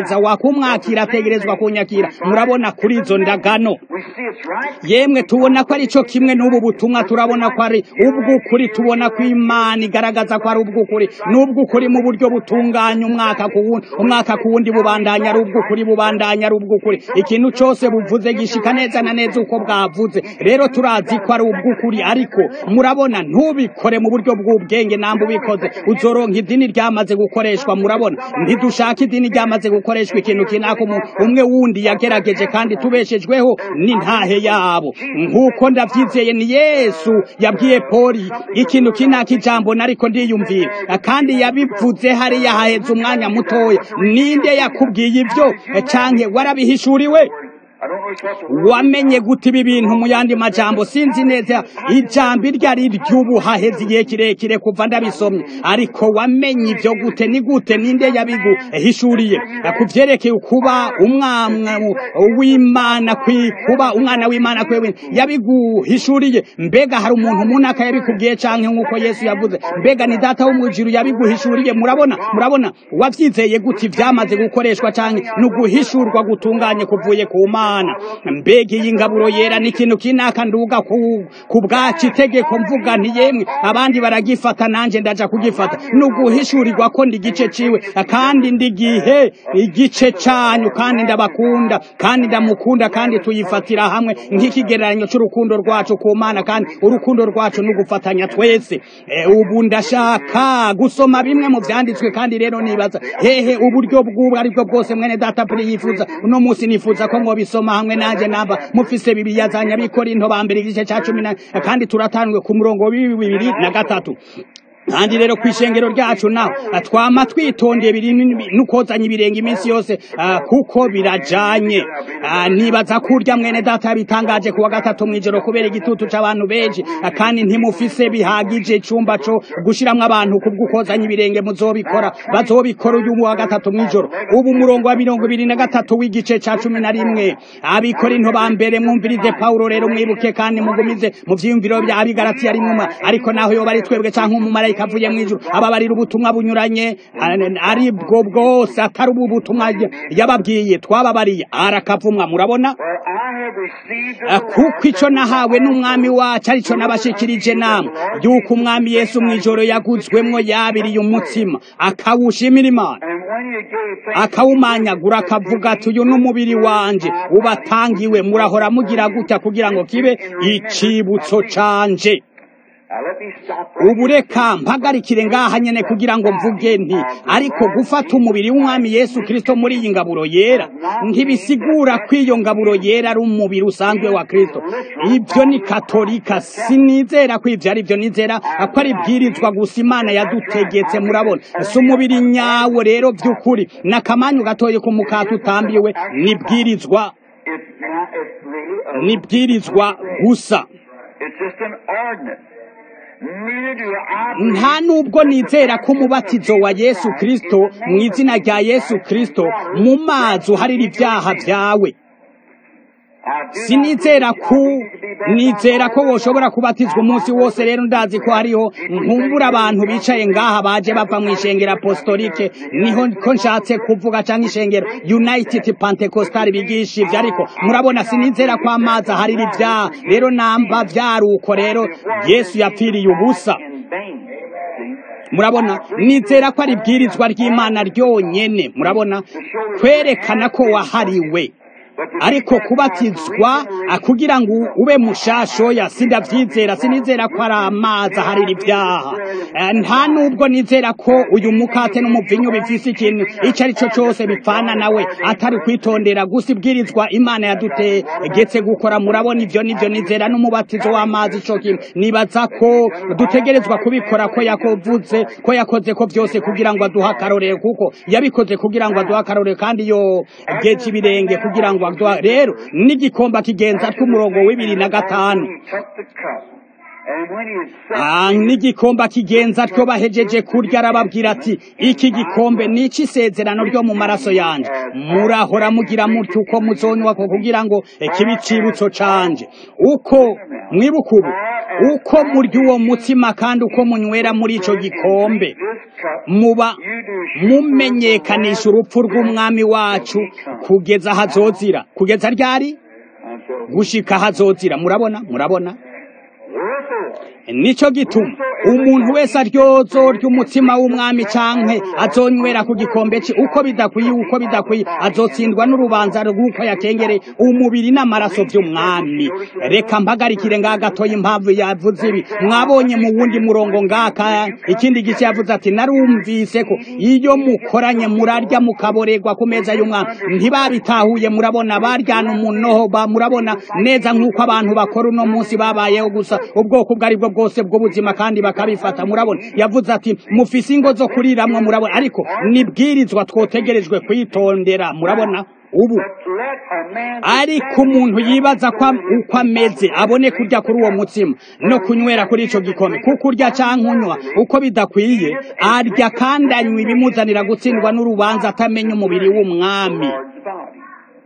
neza wakumwakira ategerezwa kunyakira murabona kuri izo ndagano We see it's right. yemwe tubona ko ari cyo kimwe n'ubu butumwa turabona ko ari ubw'ukuri tubona ko imana igaragaza ko ari ubw'ukuri n'ubw'ukuri mu buryo butunganya umwaka ku wundi umwaka ku wundi bubandanya ari ubw'ukuri bubandanya ari ubw'ukuri ikintu cyose buvuze gishika neza na neza uko bwavuze rero turazi ko ari ubw'ukuri ariko murabona ntubikore mu buryo bw'ubwenge namba ubikoze uzoronka idini ryamaze gukoreshwa murabona ntidushaka idini ryamaze gukoreshwa ikintu kinaka umuntu umwe wundi yagerageje kandi tubeshejweho n'intahe yabo nk'uko ndabyizeye ni yesu yabwiye poli ikintu kinaka ijambo nariko ndiyumvira kandi yabivuze hariya haheze umwanya mutoya ninde yakubwiye ibyo canke warabihishuriwe I don't know it's what the word wamenye gute ibi bintu mu yandi majambo sinzi neza ijambo iryo ari ry'ubu haheze igihe kirekire kuva ndabisomye ariko wamenye ibyo gute ni gute ninde yabiguhishuriye ku vyerekeye kuba umwana w'imana kwi kuba umwana w'imana kwewe yabiguhishuriye mbega hari umuntu munaka yabikubwiye canke nk'uko yesu yavuze mbega ni data wo mw'ijuru yabiguhishuriye murabona murabona wavyizeye gute ivyamaze gukoreshwa canke ni uguhishurwa gutunganye kuvuye ku mana mbega iyi ngaburo yera ni ikintu kinaka nduga ku, ku bwacu itegeko mvuga nti yemwe abandi baragifata nanje ndaja kugifata ni uguhishurirwa ko ndi igice ciwe kandi ndi gihe igice canyu kandi ndabakunda kandi ndamukunda kandi tuyifatira hamwe nk'ikigereranyo c'urukundo rwacu ku mana kandi urukundo rwacu ni ugufatanya twese e, ubu ndashaka gusoma bimwe mu vyanditswe kandi rero nibaza hehe uburyo bw'ubu aribwo bwose mwene data puri yifuza uno munsi nifuza ko mwobisoma hamwe nanje namba mufise bibiliya za nyabikorinto ba mbere igice ca cumi na kandi turatangwe ku murongo wa bibiri na gatatu kandi rero kwishengero ryacu naho twama twitondeye biri nukozanya ibirenge iminsi yose ah, kuko birajanye Ah, nibaza kurya mwene data yabitangaje kuwa gatatu mwijoro kubera igitutu c'abantu benshi Ah, kandi ntimufise bihagije icumba co gushiramwo abantu kubw'ukozanya ibirenge muzobikora bazobikora uyu wa gatatu mwijoro ubu umurongo wa mirongo ibiri na gatatu w'igice ca cumi na rimwe abikora into ba mbere mwumvirize pawulo rero mwibuke kandi mugumize mu vyiyumviro vya abigaratiya rimwe ariko naho yoba ari twebwe canke umumarayika avuye mw'ijuru ababarira ubutumwa bunyuranye ari- ari bwo bwose atari ubu butumwa yababwiye twababariye arakavumwa murabona For I have received Ah, of the kuko ico nahawe n'umwami wacu arico nabashikirije namwe yuko umwami yesu mw'ijoro yaguzwemwo yabiriye umutsima akawushimira imana And when you gave thanks, akawumanyagura akavuga ati uyu n'umubiri wanje ubatangiwe murahora mugira gutya kugira ngo kibe icibutso canje Now let me stop right ubu reka mpagarikire ngaha nyene kugira ngo mvuge nti ariko gufata umubiri w'umwami yesu kristo muri iyi ngaburo yera ntibisigura ko iyo ngaburo yera ari umubiri usanzwe wa kristo ibyo ni katolika sinizera ko ivyo ari byo nizera ko ari bwirizwa gusa imana yadutegetse murabona si umubiri nyawo rero vy'ukuri n'akamanyu gatoye ku mukati utambiwe nibwirizwa It's not, it's really a, nibwirizwa gusa it's just an ordinance. Neither do I believe nta nubwo nizera ko umubatizo wa yesu kristo mu izina rya yesu kristo mu mazi uharira ibyaha byawe I do not sinizera believe ko you need to be baptized nizera ko all woshobora kubatizwa umunsi wose rero ndazi ko hariho nkumbura abantu bicaye ngaha baje bava mu ishengero apostolike niho ko nshatse kuvuga cyangwa ishengero united pentecostal bigisha ivyo ariko murabona sinizera ko amazi aharira ibyaha rero namba vyaruko rero yesu yapfiriye ubusa in vain. See? murabona nizera ko ari ibwirizwa ry'imana ryonyene murabona kwerekana ko wahariwe ariko kubatizwa ah, kugira ngo ube mushashoya sindavyizera sinizera ko ari amazi aharira ibyaha Eh, nta nubwo nizera ko uyu mukate n'umuvinyu bifise ikintu ico ari cyo cose bipfana nawe atari kwitondera gusa ibwirizwa imana yadutegetse gukora murabona ivyo nivyo nizera n'umubatizo w'amazi ico kintu nibaza ko dutegerezwa kubikora ko yakovuze ko yakoze ko vyose kugira ngo aduhe akarorero kuko yabikoze kugira ngo aduhe akarorero kandi yo geje ibirenge kugira ngo aduhe rero n'igikomba kigenza tw'umurongo w'ibiri na gatanu He took the cup And when he had Ah, set n'igikombe akigenza atyo bahejeje kurya arababwira ati iki gikombe ni isezerano ryo mu maraso yanjye murahora mugira mutyo uko muzonywa ko kugira ngo kibe icibutso canje uko mwibuka ubu uko murya uwo mutsima kandi uko munywera muri ico gikombe this cup, muba you do show mumenyekanisha urupfu rw'umwami wacu kugeza hazozira kugeza ryari until gushika hazozira murabona murabona wherefore nico gituma umuntu wese aryozo ry'umutsima w'umwami canke azonywera ku gikombe cye uko bidakwiye uko bidakwiye azotsindwa n'urubanza rw'uko yakengereye umubiri n'amaraso vy'umwami reka mpagarikire ngaha gatoya impamvu yavuze ibi mwabonye mu wundi murongo ngaka ikindi gice yavuze ati narumvise ko iyo mukoranye murarya mukaborerwa ku meza y'umwami ntibabitahuye murabona baryana umunoho ba murabona neza nk'uko abantu bakora uno munsi babayeho gusa ubwoko ubwo ari bwo bwose bw'ubuzima kandi bakabifata murabona yavuze ati mufise ingo zo kuriramwo murabona ariko nibwirizwa twotegerejwe kwitondera murabona ubu let a man ariko umuntu yibaza ko am- uko ameze abone kurya kuri uwo mutsima no kunywera kuri ico gikombe kuko urya canke unywa uko bidakwiye arya kandi anywa ibimuzanira gutsindwa n'urubanza atamenya umubiri w'umwami Lord's body.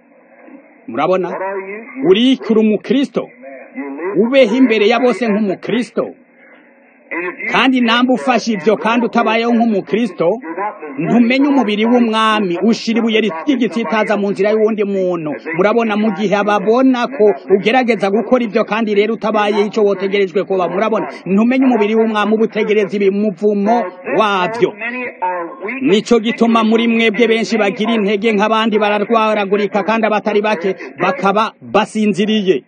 murabona What are you? urikura umukristo You live ubeho imbere ya bose nk'umukristo and if you kandi namba ufashe ivyo kandi utabayeho nk'umukristo ntumenye umubiri w'umwami ushira ibuye ry'igitsitaza mu nzira y'uwundi muntu murabona mu gihe ababona ko ugerageza gukora ivyo kandi rero utabaye ico wotegerejwe kuba murabona ntumenye umubiri w'umwami uba utegereza ibimuvumo wavyo many are weak nico gituma muri mwebwe benshi bagira intege nk'abandi bararwaragurika kandi abatari bake bakaba basinziriye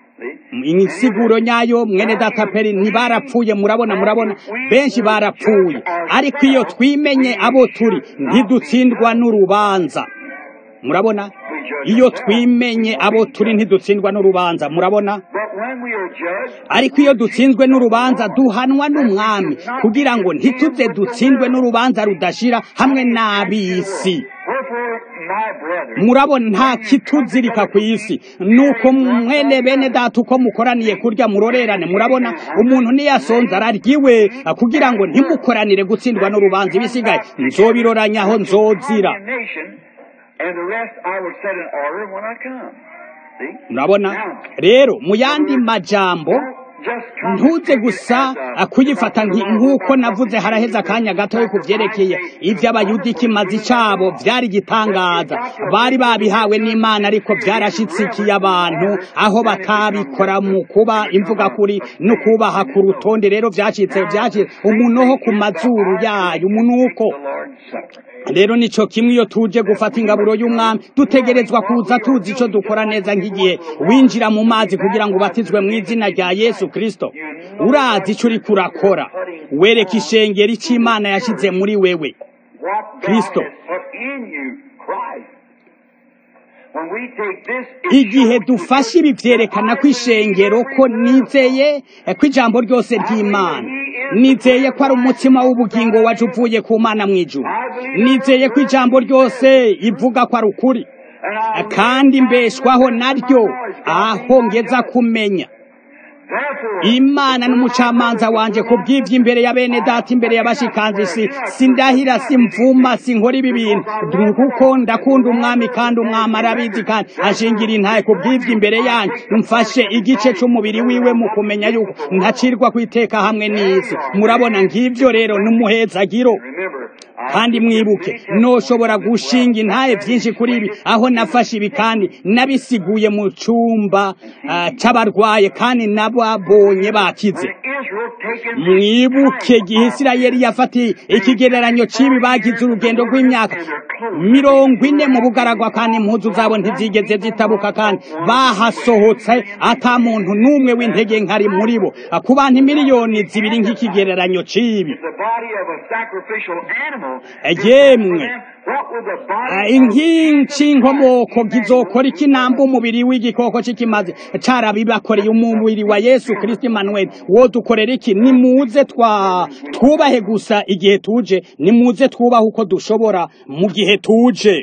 insiguro nyayo mwene data peri ntibarapfuye murabona murabona benshi barapfuye ariko iyo twimenye abo turi ntidutsindwa n'urubanza murabona iyo twimenye abo turi ntidutsindwa n'urubanza murabona but when we are judged ariko iyo dutsinzwe n'urubanza duhanwa n'umwami kugira ngo ntituze dutsindwe n'urubanza rudashira hamwe n'ab'isi wherefore my brethren murabona nta kituzirika ku isi nuko mwene bene data uko mukoraniye kurya murorerane murabona umuntu niyasonza araryiwe kugira ngo ntimukoranire gutsindwa n'urubanza ibisigaye nzobiroranya aho nzozira nation and the rest I will set in order when I come see murabona rero mu yandi majambo just come ntuze gusa kuyifata nki- nk'uko navuze haraheze akanya gatoya ku vyerekeye ivy'abayuda ikimazi cabo vyari igitangaza bari babihawe n'imana ariko vyarashitsikiye abantu aho batabikora mu kuba imvuga kuri no kubaha ku rutonde rero vyacitse vyacitse umunoho ku mazuru yayo umunuko the Lord's supper rero nico kimwe iyo tuje gufata ingaburo y'umwami dutegerezwa kuza tuzi ico dukora neza nk'igihe winjira mu mazi kugira ngo ubatizwe mu izina rya yesu kristo urazi ico uriko urakora wereka ishengero ico imana yashize muri wewe what God Kristo. has put in you Christ when we take this igihe dufashe ibi vyerekana ko ishengero ko nizeye ko ijambo ryose ry'imana nizeye ko ari umutima w'ubugingo waje uvuye ku mana mu ijuru nizeye ko ijambo ryose ivuga ko ari ukuri and I kandi mbeshwaho naryo aho ngeza kumenya therefore imana n'umucamanza wanje ku bw'ibyo imbere ya bene data imbere y'abashikanzi si sindahira simvuma sinkora ibi bintu kuko ndakunda umwami kandi umwami arabizi kandi ashingira intaye ku bw'ibyo imbere yanyu mfashe igice c'umubiri wiwe mu kumenya yuko ntacirwa ku iteka hamwe n'isi murabona ng'ivyo rero n'umuhezagiro remember I kandi mwibuke noshobora gushinga intaye byinshi kuri ibi aho nafashe ibi kandi nabisiguye mu cumba ah, c'abarwaye kandi nababonye bakize Israel taken mwibuke igihe isirayeli yafatiye ikigereranyo c'ibi bagize urugendo rw'imyaka mirongo ine mu bugaragwa kandi impuzu zabo ntizigeze zitabuka kandi bahasohotse ata muntu n'umwe w'intege nkari muri bo ku bantu miliyoni zibiri nk'ikigereranyo c'ibi the body of a sacrificial animal yemwe what would the body Ah, inkingi inkomoko gizokora ikinamba umubiri w'igikoko c'ikimazi carabibakoreye umubiri wa yesu kristo emmanuel wodukorera iki nimuze twa twubahe gusa igihe tuje nimuze twubahe uko dushobora mu gihe tuje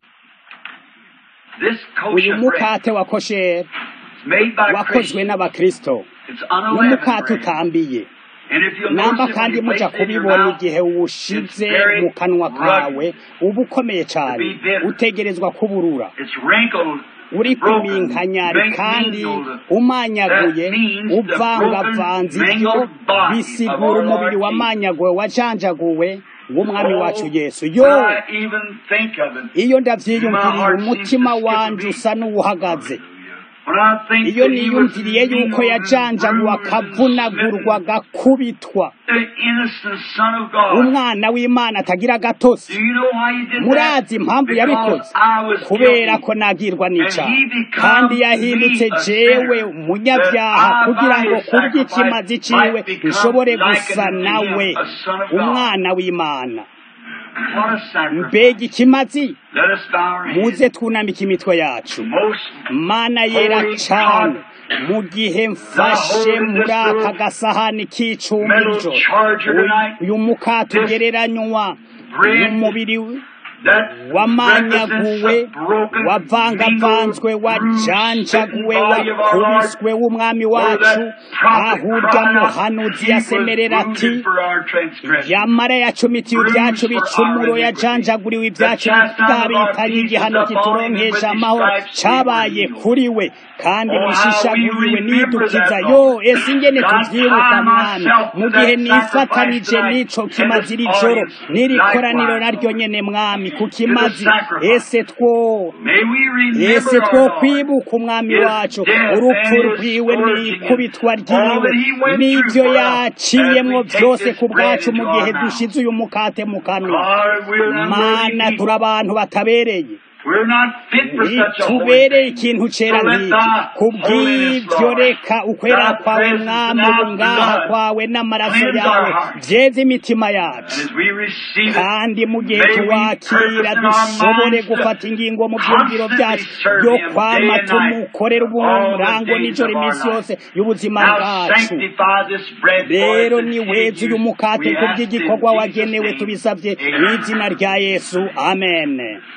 This uyu kosher bread mukate wa kosheri made by wakozwe Christians n'abakristo It's unleavened n'umukate bread. utambiye And if you'll namba notice it when kandi you muja place it in your kubibona mouth, igihe uwushize mu kanwa kawe uba ukomeye cyane utegerezwa kuburura it's wrinkled, uri broken, kuminkanyari min- kandi mingled. umanyaguye That means the uvangavanze broken, ibyo mangled body bisigura of our umubiri Lord wamanyaguwe wajanjaguwe w'umwami Oh, wacu yesu when yo I even think of it, iyo ndavyiyumviriye My heart umutima seems to skip a wanje beat. usa n'uwuhagaze when I think iyo that he was niyumviriye yuko mingled and yajanjaguwe bruised and akavunagurwa smitten, agakubitwa the innocent Son of God. umwana w'imana atagira gatosi Do you know why he did murazi that? impamvu Because yabikoze I was kubera guilty. ko nagirwa n'icyaha And he become kandi yahindutse me a jewe sinner, umunyabyaha that I kugira by ngo his kubw'ikimazi sacrifice ciwe might become nshobore likened gusa to him, nawe a son of God. umwana w'imana What a sacrifice. mbega ikimazi Let us bow our heads. muze twunamike imitwe yacu Most mana yera Holy cane God, mu gihe mfashe holding muri this aka little gasahani k'icumbi metal jo charger tonight, uyu mukate this ugereranywa bread n'umubiri that wamanyaguwe represents the broken, wavangavanzwe mingled, wajanjaguwe bruised, body of our Lord, wakubiswe w'umwami where wacu that prophet aho urya cried out, muhanuzi He was yasemerera ati wounded for our transgressions. yamara yacumitiwe ibyacu bicumuro yajanjaguriwe ibyacu byabitanye igihano kituronkesha amahoro cabaye kuri we kandi bishishaguyiwe nidukiza yo ese ingene tuvyibuka mwami mu gihe nifatanije n'ico kimazi iri joro n'iri koraniro naryo nyene mwami ku kimazi ese two May we ese remember two our Lord. kwibuka umwami His wacu death urupfu and his rwiwe scourging n'ikubitwa and all ryiwe that he went n'ivyo through for us yaciyemwo as we take byose this ku bwacu bread mu into gihe our mouth. dushize uyu mukate mu kanwa God, we're unworthy mana people. turi abantu batabereye We're not fit for such a holy ntitubereye thing. ikintu cera So let nk'iki thy ku holiness, bw'ibyo Lord, reka ukwera thy kwawe presence mwami and thy ubungaha blood kwawe n'amaraso cleanse yawe our hearts. byeze imitima And yacu as we receive it, kandi mu gihe may we tuwakira purpose in our dushobore minds to gufata ingingo mu byumviro byacu constantly serve byo him kwama day and night, tumukorera all the uburango days nijoro of our iminsi life. yose y'ubuzima Now bwacu sanctify this bread for rero us and niweze uyu mukate we ku ask in bw'igikorwa Jesus' wagenewe name. tubisabye mu Amen. izina rya yesu amen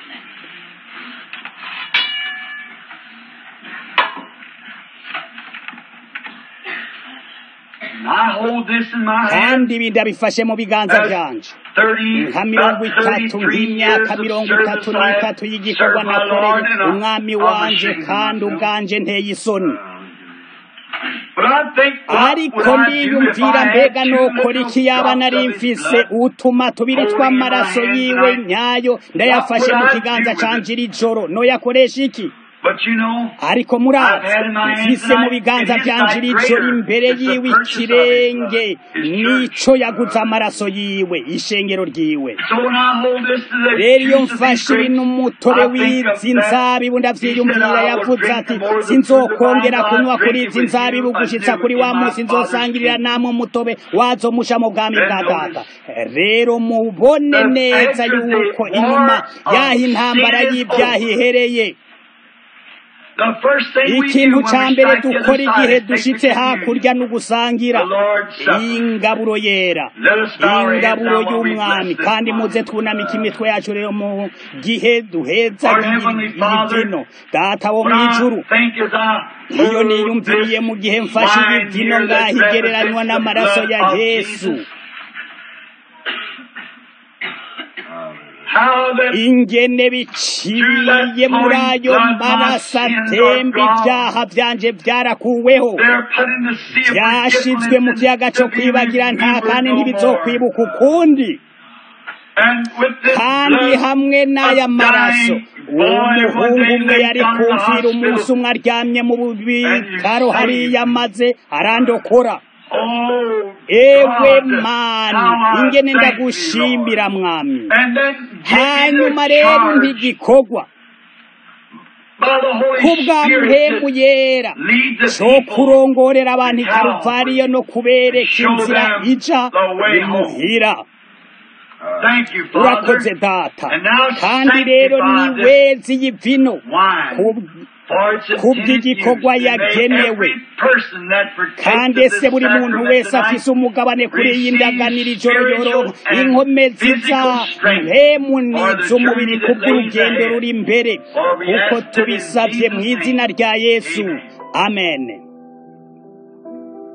And I hold this in my hand. kandi ibi ndabifashe mu biganza As byanje 30, nka mirongo about itatu 33 years nk'imyaka of mirongo service itatu I have n'itatu y'igikorwa served my Lord nakoreye and I- umwami I'm wanje ashamed of kandi myself. ubwanje nteye isoni But I think what ariko would I do if ndiyumvira I mbega had two nokora little iki yaba drops nari of his mfise blood utuma tubiri holding in tw'amaraso my hands yiwe tonight? nyayo ndayafashe What mu would I kiganza do with canje it? iri joro noyakoresha iki But you know, ariko I've murazi had in my hands mfise mu tonight, biganza it is byanje like iri joro greater. imbere It's the yiwe purchase of his ikirenge blood, his nico church. yaguze amaraso yiwe ishengero ryiwe So when I hold this to the rero iyo juice of these mfashe grapes, ibintu umutobe I think of w'izi that. nzabibu He said, ndavyiyumvira I will yavuze drink ati the more of the sinzokongera fruit of the kunywa vine, kuri I'll izi drink it nzabibu with you gushitsa anew kuri in wa my munsi Father's nzosangirira kingdom. namwe umutobe wazomusha mu bwami Then bwa data notice, rero mubone that neza after the yuko war inyuma of y'aho intambara sin is y'ibyaha over, ihereye the first thing we do ikintu when ca we mbere strike the dukora other igihe side is take the dushitse hakurya communion, no gusangira the Lord's Supper. ingaburo yera Let us bow our heads ingaburo down while we y'umwami bless this kandi wine. muze twunamike imitwe yacu rero mu gihe duheza Our iyi Heavenly iyi Father, vino data wo When mu I ijuru think as I iyo hold niyumviriye mu gihe this mfashe iyi wine vino here that ngaho igereranywa represents the n'amaraso blood ya of yesu Jesus, how that ingene biciye muri ayo maraso atemba ibyaha byanje byarakuweho they're put in the sea of byashizwe mu forgetfulness kiyaga and cyo to be kwibagira nta remembered kandi no more. ntibizokwibuka ukundi And with this kandi blood, hamwe n'aya a maraso dying boy one umuhungu day umwe laid yari down in the kumvira umunsi hospital. umwe aryamye mu bitaro And you hariya saved maze arandokora Oh, ewe God, mani how I ingene thank ndagushimira thee, Lord. mwami And then give hanyuma me the rero charge ntigikorwa by the Holy kubwa Spirit mpemu to yera lead the cyo people kurongorera abantu to i karuvariyo no kubereka Show inzira them ija the way home. imuhira Thank you, Father. urakoze data And now kandi rero sanctify this niwezi iyi vino wine. ku- For it's ku intended bw'igikorwa use to make yagenewe. every person that partakes kandi of this ese buri muntu sacrament wese tonight afise umugabane kuri iyi receive ndaganiro ijoro spiritual yoroha and inkomezi physical za strength mpemu for the n'iz'umubiri journey that kubw'urugendo lays ahead. ruri imbere For we kuko ask it in tubisabye mu Jesus' izina name. rya yesu Amen. amen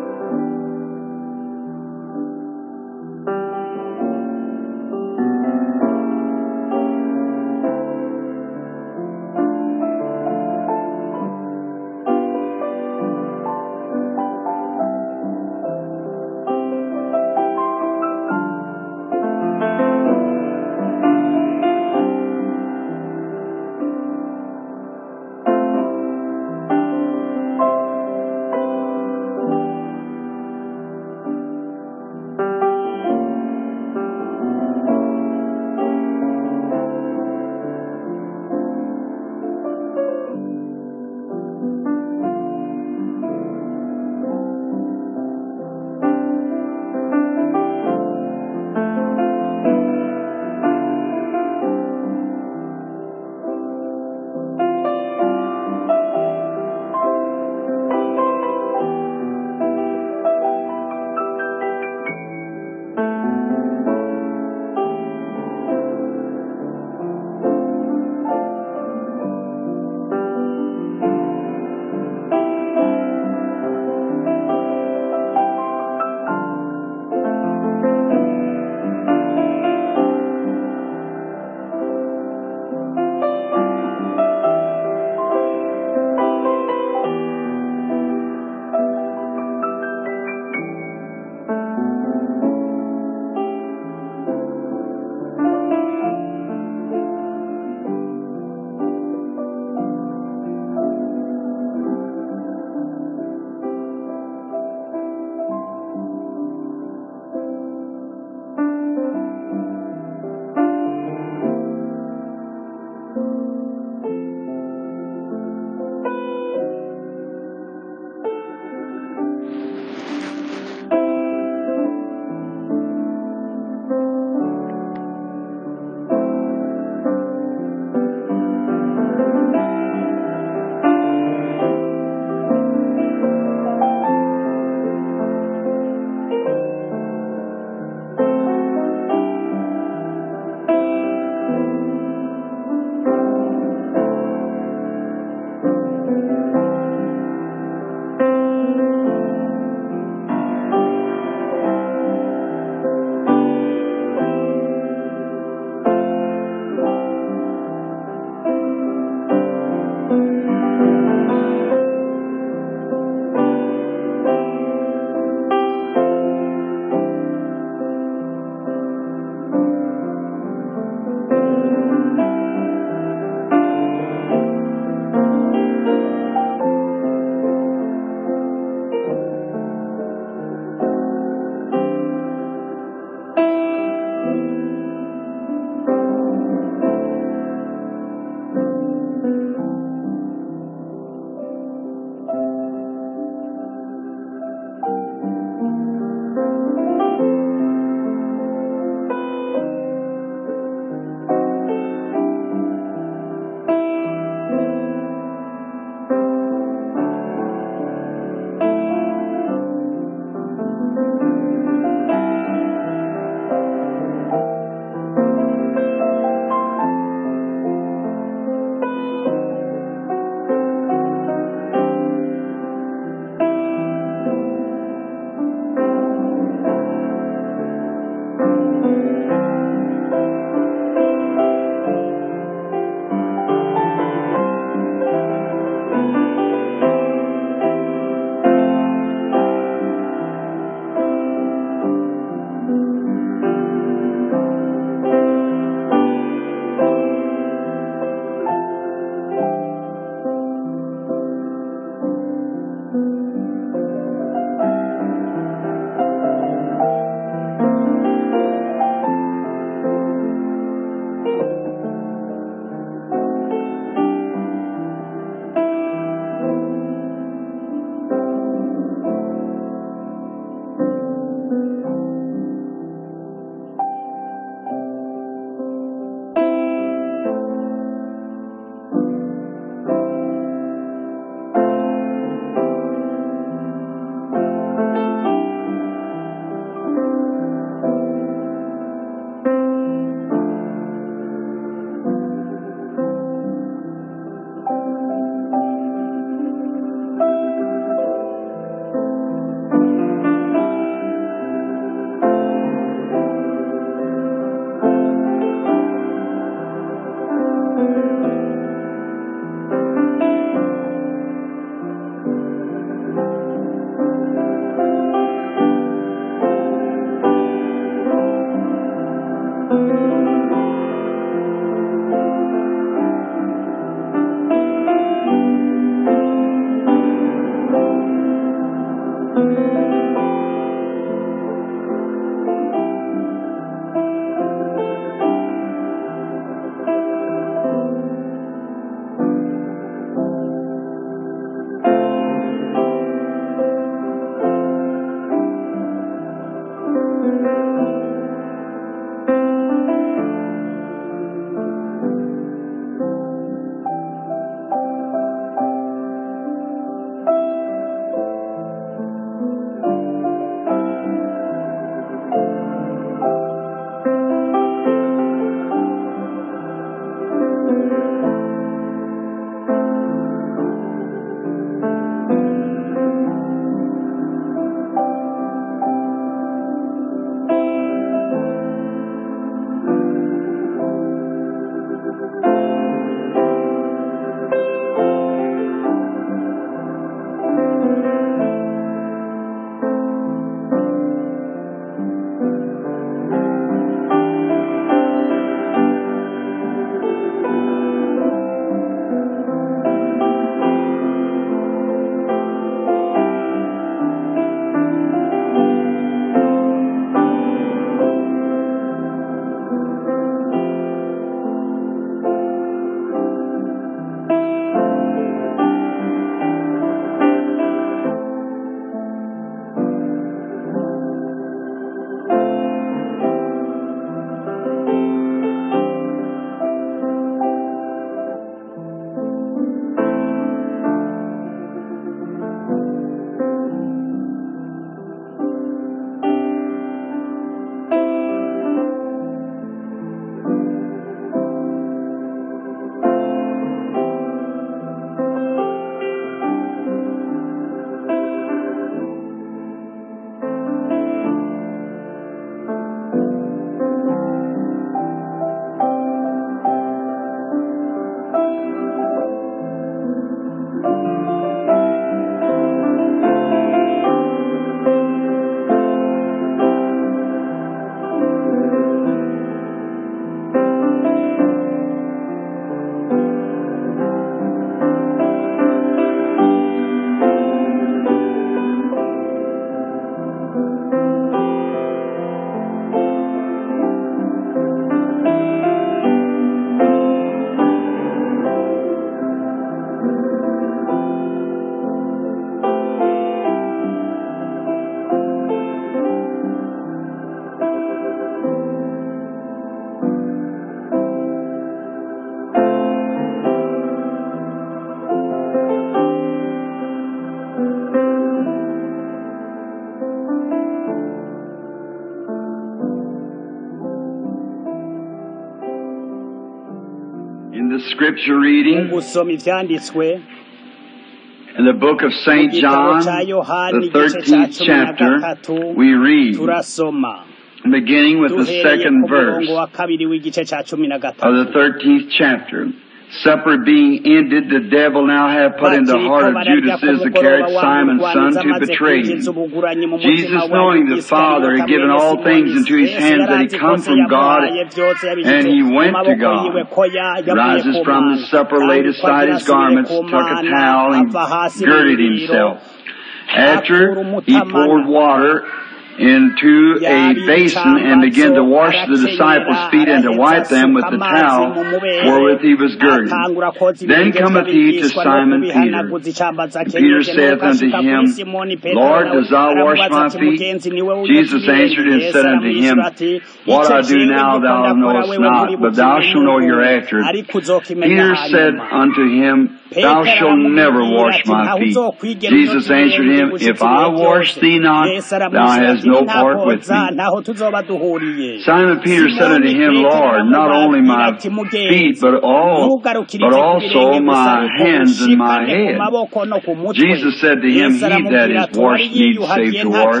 In the scripture mu reading, gusoma ivyanditswe in the book of mu St. gitabo John, ca yohani the igice ca 13th cumi na chapter, gatatu we read, turasoma beginning with the duhereye second ku verse murongo wa kabiri w'igice ca cumi na of the gatatu 13th chapter. Supper being ended, the devil now had put in the bakiriko heart of bararya Judas ku mugoroba Iscariot, wa Simon's murwaniza son, to amaze betray kwinjiza him. ubuguranyi mu Jesus, mutima wa knowing the Father had given all things into his hands, that he come from God, and he went to God, rises from the supper, laid aside his garments, took a towel, and girded himself. After he poured water into a basin and began to wash the disciples' feet and to wipe them with the towel wherewith he was girded. Then cometh he to Simon Peter. And Peter saith unto him, Lord, dost thou wash my feet? Jesus answered and said unto him, What I do now thou knowest not, but thou shalt know hereafter. Peter said unto him, Thou shalt never wash my feet. Jesus answered him, If I wash thee not, thou hast no part with me. Simon Peter said unto him, Lord, not only my feet, but all, but also my hands and my head. Jesus said to him, He that is washed needs save to wash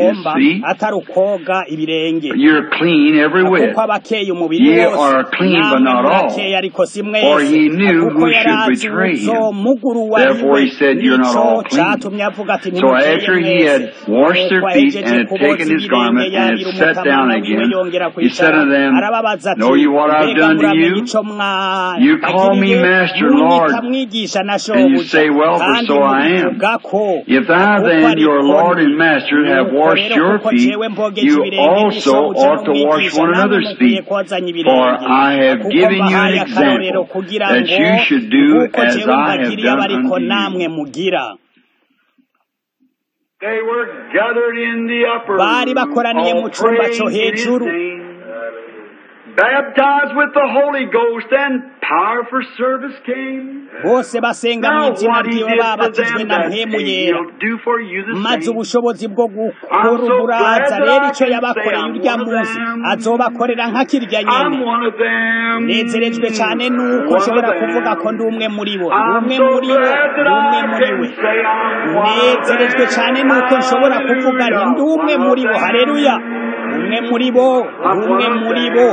his feet. You're clean every whit. Ye are clean, but not all. For he knew who should betray him. Therefore he said, You're not all clean. So after he had washed their feet and had taken his garment and had sat down again, he said unto them, Know you what I've done to you? You call me Master, Lord, and you say, Well, for so I am. If I then, your Lord and Master, have washed your feet, you also ought to wash one another's feet. For I have given you an example that you should do as I have done unto you. They were gathered in the upper bari room, bakoraniye all mu cumba co praying in his hejuru name. Baptized with the Holy Ghost and power for service came. bose basenga mu Now izina what he ryiwe did for babatijwe them na that mpemu day, yera he'll do for you the maze same. ubushobozi bwo I'm gukora so uburaza glad that rero I icyo can yabakoreye say I'm urya one of munsi them. azobakorera nka kirya I'm nyene one of them. nezerejwe cyane nuko One of nshobora them. kuvuga ko ndi umwe muri bo ndi I'm umwe so muri bo glad ndi that umwe I muri can we say I'm one of nezerejwe cyane them. nuko nshobora kuvuga nti ndi umwe muri bo hareruya umwe muri bo ndi umwe muri bo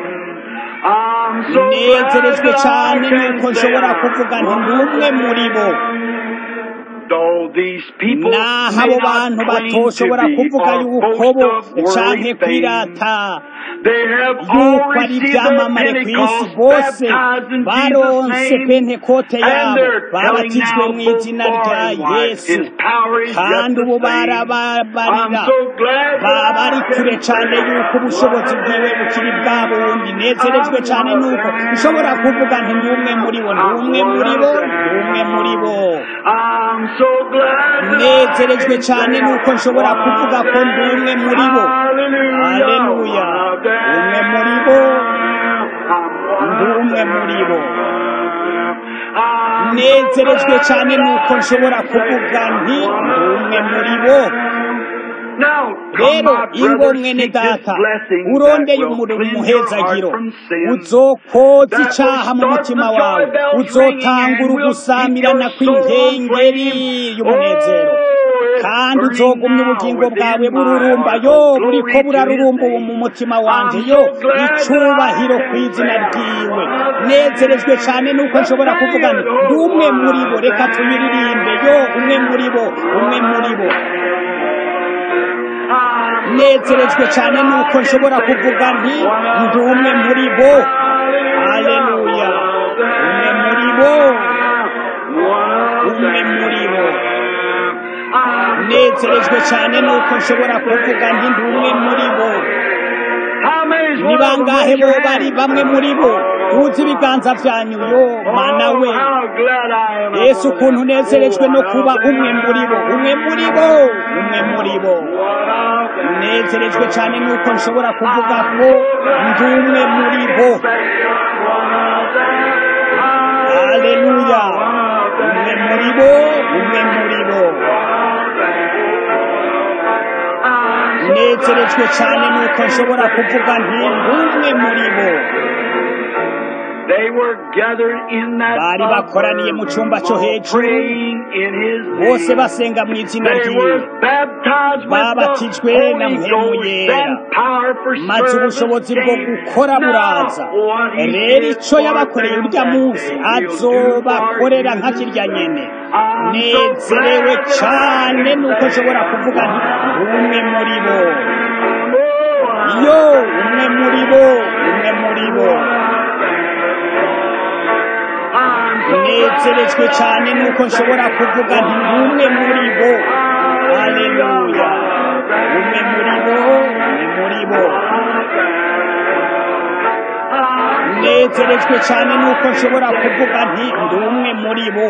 I'm so nezerejwe glad cyane that I nuko can say nshobora I'm kuvuga nti ndi one umwe of muri bo them. Though these people naho may abo not bantu claim to batoshobora be kuvuga or yuko boast bo of worldly canke fame, kwirata they have all yuko ari received their ibyamamare ku isi Pentecost bose baptized in baronse Jesus' name, pentekote and yabo they're telling babatijwe now mu both izina far rya and wide, yesu His power is yet kandi the ubu same. I'm barababarira so glad that baba I bari can kure cyane say yuko I'm ubushobozi one of bwiwe bukiri bwa bundi them. nezerejwe I'm cyane one of nuko them. nshobora kuvuga nti ndi umwe muri bo ndi I'm umwe one muri of bo ndi umwe muri bo them. I'm so glad that I nezerejwe can cyane say nuko I'm nshobora one kuvuga of ko ndi umwe them. muri bo Hallelujah, haleluya one of them. umwe muri bo I'm ndi one of umwe muri bo them. I'm so nezerejwe glad cyane that nuko I nshobora can say kuvuga I'm nti one ndi of umwe muri bo them. Now, come, rero my ingo brothers, mwene seek this data blessing that urondeye will umurimo cleanse your heart umuhezagiro from sin. uzokoza That will icaha mu start mutima the wawe joy bells ringing uzotangura and will keep ugusamirana your soul on kw'inkengeri flame. y'umunezero Oh, it's kandi burning uzogumya now ubugingo bwawe within my bururumba heart. yo Oh, buriko glory to His burarurumba ubu mu name. mutima wanje I'm yo so glad that icubahiro I ku can izina say I'm ryiwe one of nezerejwe cyane them. nuko nshobora kuvuga nti ndi Oh, umwe one muri bo of reka tuyiririmbe yo umwe muri bo umwe muri bo I'm so nezerejwe glad cyane that nuko I nshobora can say kuvuga I'm nti one of ndi umwe them. muri bo Hallelujah, haleluya one of umwe them. muri bo One of umwe muri bo them. I'm so nezerejwe glad cyane that nuko I nshobora can kuvuga say nti ndi umwe muri bo How many's ni one of them? bangahe Raise bo your bari hand. bamwe muri bo tuzi ibiganza byanyu yo mana Oh, we how glad I am I'm yesu one of ukuntu them. unezerejwe no Oh, kuba one of umwe muri bo them. umwe muri bo umwe muri bo One of them. nezerejwe cyane nuko nshobora kuvuga ko ndi umwe muri bo haleluya umwe muri bo umwe muri bo nezerejwe cyane nuko nshobora kuvuga nti ndi umwe muri bo They were gathered in that bari bakoraniye mu cyumba cyo upper room, hejuru praying in his bose name. basenga mu izina They ryiwe were baptized with the babatijwe na Holy mpemu Ghost yera and power for maze service ubushobozi bwo came. gukora buraza Now, what he rero did icyo for yabakoreye them urya that munsi day, he'll do azobakorera for nka you. kirya nyene I'm so nezerewe glad that cyane I nuko can nshobora say, kuvuga nti umwe muri bo Oh, yo umwe muri bo umwe muri bo I'm so nezerejwe cyane nuko nshobora kuvuga nti umwe muri bo haleluya umwe muri bo umwe muri bo nezerejwe cyane nuko nshobora kuvuga nti ndi umwe muri bo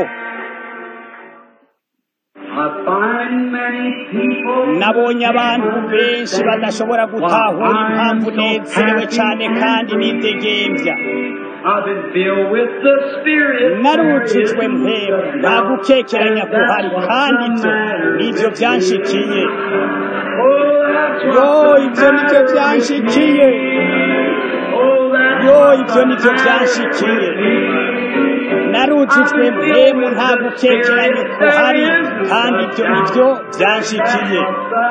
I find many people nabonye abantu benshi badashobora gutahura impamvu nezerewe cyane kandi nidegembya I've been filled with the Spirit. narujujwe mpemu nta gukekeranya kuhari kandi ibyo nibyo byanshikiye Oh, that's yo what ibyo nibyo byanshikiye Oh, that's yo ibyo nibyo byanshikiye narujujwe mpemu nta gukekeranya kuhari kandi ibyo nibyo byanshikiye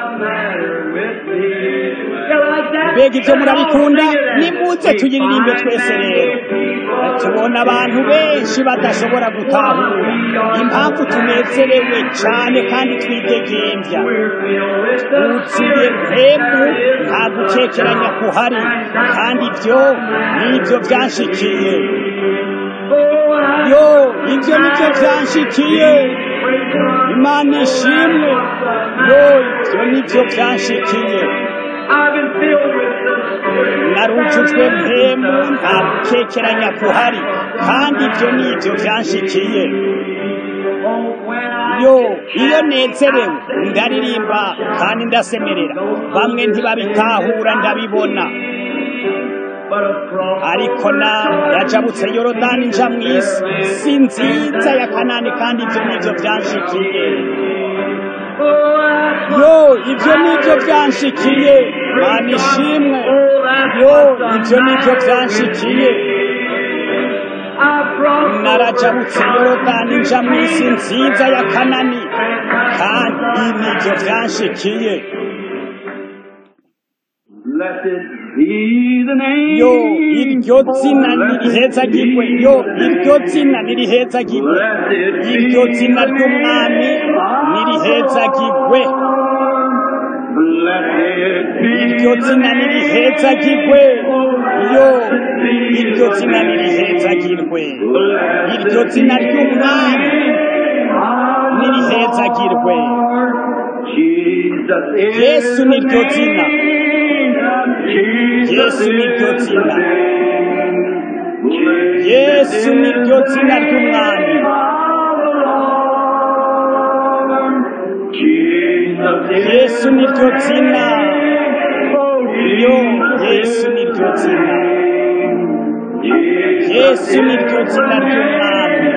mbega ibyo murabikunda nimuze tuyiririmbe twese rero tubona abantu benshi badashobora gutahura impamvu tunezerewe cyane kandi twidegembya wuzuye mpemu nta gukekeranya kuhari kandi ibyo nibyo byanshikiye yo ibyo nibyo byanshikiye imana ishimwe yo ibyo nibyo byanshikiye narujujwe mpemu nta gukekeranya kuhari kandi ibyo nibyo byanshikiye yo iyo nezerewe ndaririmba kandi ndasemerera bamwe ntibabitahura ndabibona ariko na yajabutse yorodani nja mu isi si nziza ya kanani kandi ibyo nibyo byanshikiye yo ibyo nibyo byanshikiye mana ishimwe yo ibyo nibyo byanshikiye narajabutse yorodani nja mu isi nziza ya kanani kandi ibi nibyo byanshikiye Blessed be the name. yo iryo zina nirihezagirwe yo iryo zina nirihezagirwe Blessed iryo be zina the ry'umwami name of nirihezagirwe Blessed be iryo the zina name. nirihezagirwe yo iryo zina nirihezagirwe iryo zina ry'umwami nirihezagirwe Jesus is Yesu ni ryo the zina. name. Jesus Yesu ni ryo is the zina. name. yesu ni ryo zina ry'umwami yesu ni ryo zina yo yesu ni ryo zina yesu ni ryo zina ry'umwami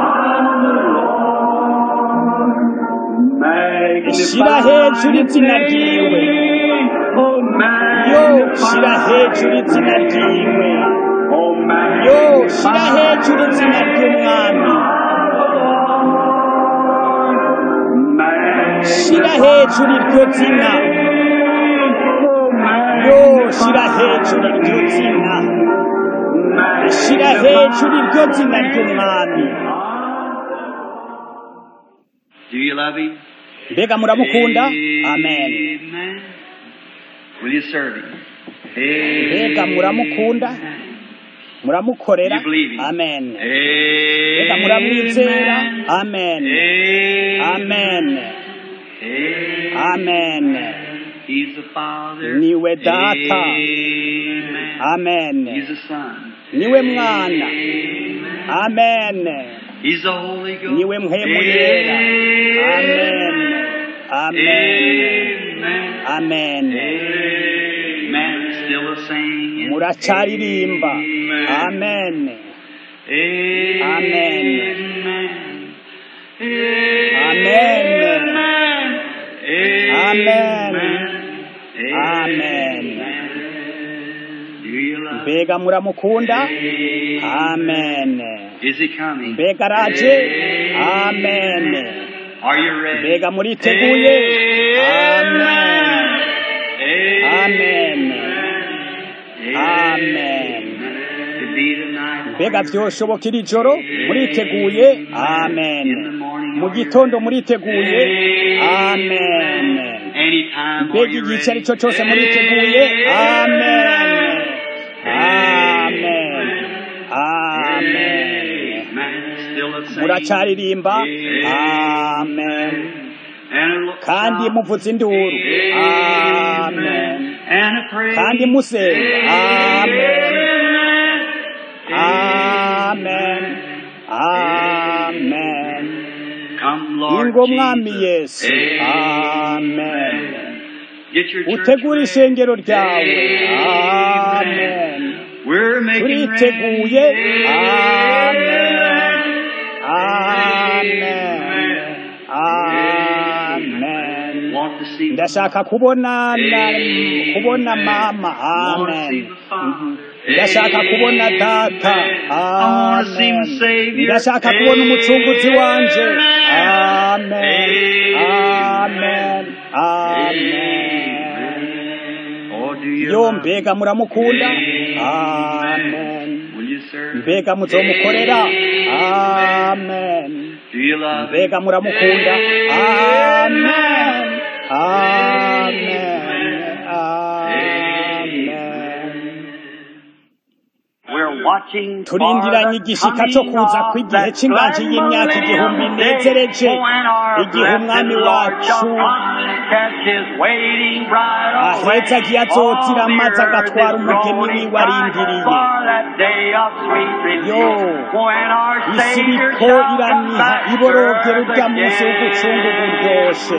shira hejuru izina ryiwe yo shira hejuru izina ryiwe yo shira hejuru izina ry'umwami shira hejuru iryo zina yo shira hejuru iryo zina shira hejuru iryo zina ry'umwami Do you love him? mbega muramukunda amen Amen. Will you serve him? mbega muramukunda muramukorera You believe him? amen Amen. mbega muramwizera amen amen amen He's the Father. Niwe Data. Amen. amen He's the Son. niwe mwana amen He's the Holy Ghost. niwe mpemu yera amen amen Amen. amen Amen. Still the same. muracaririmba amen Amen. Amen. Amen. Amen. Do you love mbega muramukunda amen Is he coming? mbega araje amen Are you ready? mbega muriteguye amen amen amen To be tonight. mbega vyoshoboka iri joro muriteguye amen mu gitondo muriteguye amen Anytime mbega igice ari cyo cyose muriteguye amen amen amen Still the same. muracaririmba amen And it looks kandi like muvuza induru amen and a praise. kandi musenga amen amen amen Come, Lord ingo mwami Jesus. yesu amen Get your church utegura ready. ishengero ryawe amen We're making turiteguye ready. amen amen amen Want to see ndashaka kubona na, kubona mama amen ndashaka kubona data amen ndashaka kubona umucunguzi wanje amen amen amen Oh, do you yo love mbega muramukunda amen Will you serve? mbega muzomukorera amen Do you love mbega muramukunda amen amen amen We're watching turindiranye igishika cyo kuza kw'igihe cy'inganji y'imyaka igihumbi inezereje igihe umwami wacu ahetse agiye azotira maze agatwara umugeni wiwe arindiriye yo isi iriko iraniha iborogera urya munsi w'ugucungu buryoshe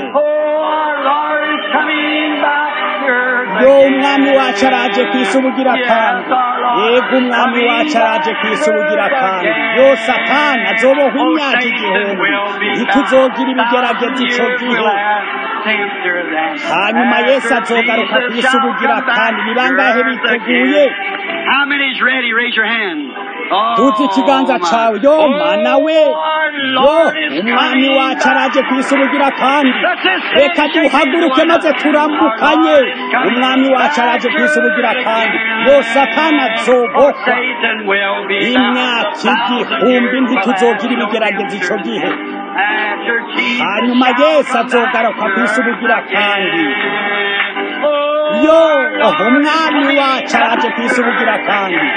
yo umwami wacu araje ku isi ubugira kandi yego umwami wacu araje ku isi ubugira kandi yo satani azoboha imyaka igihumbi ntituzogira ibigerageza ico gihe hanyuma yesu azogaruka ku isi ubugira kandi ni bangahe biteguye How many's ready? Raise your hand. tuzi ikiganza cawe yo mana we yo umwami wacu araje ku isi ubugira kandi reka duhaguruke maze turamukanye umwami wacu araje ku isi ubugira kandi yo satani azobohwa Satan will be imyaka igihumbi ntituzogira ibigerageza ico gihe After Jesus hanyuma yesu azogaruka ku isi ubugira kandi yo umwami wacu araje ku isi ubugira kandi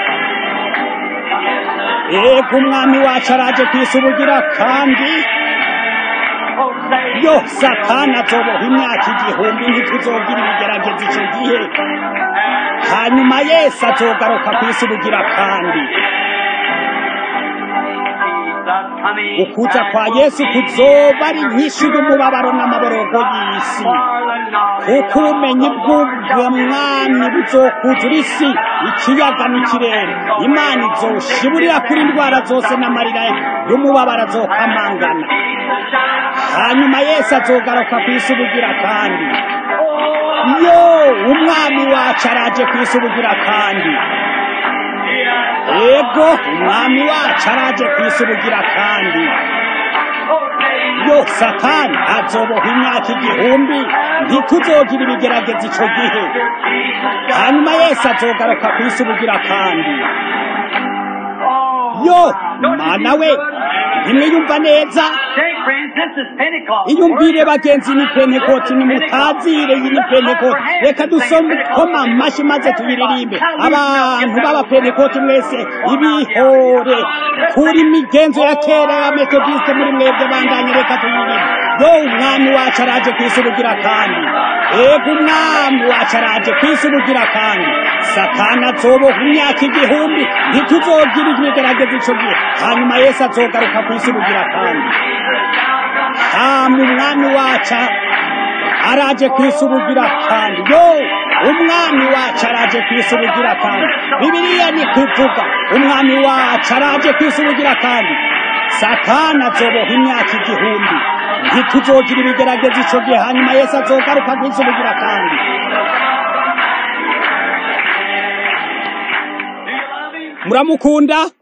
ego umwami wacu araje ku isi ubugira kandi yo satani azoboha imyaka igihumbi ntituzogira ibigerageza icyo gihe hanyuma yesu azogaruka ku isi ubugira kandi ukuza kwa yesu kuzoba ari nyinshi y'umubabaro n'amaborogo y'isi kuko ubumenyi bw'ubwamwami buzokuzura isi ikiyaga n'ikirere imana izoshiburira kuri indwara zose n'amarira y'umubabaro azokamangana hanyuma yesu azogaruka ku isi ubugira kandi yo umwami wacu araje ku isi ubugira kandi ego umwami wacu araje ku isi ubugira kandi yo satani azoboha imyaka igihumbi ntituzogira ibigerageza ico gihe hanyuma yesu azogaruka ku isi ubugira kandi yo mana we ntimwiyumva neza iyumvire bagenzi ni pentekoti nimutazire iyi ni pentekoti reka dusome koma amashyi maze tuyiririmbe abantu b'abapentekoti mwese ibihore kuri migenzo ya kera ya metodiste muri mwebwe bandanye reka tuyiririmbe yo umwami wacu araje ku isi ubugira kandi ego umwami wacu araje ku isi ubugira kandi satani azoboha imyaka igihumbi ntituzogira ibigerageza ico gihe hanyuma yesu azogaruka ku isi ubugira kandi hama umwami wacu araje ku isi ubugira kandi yo umwami wacu araje ku isi ubugira kandi bibiliya ni kuvuga umwami wacu araje ku isi ubugira kandi satani azoboha imyaka igihumbi ntituzogira ibigerageza ico gihe hanyuma yesu azogaruka ku isi ubugira kandi muramukunda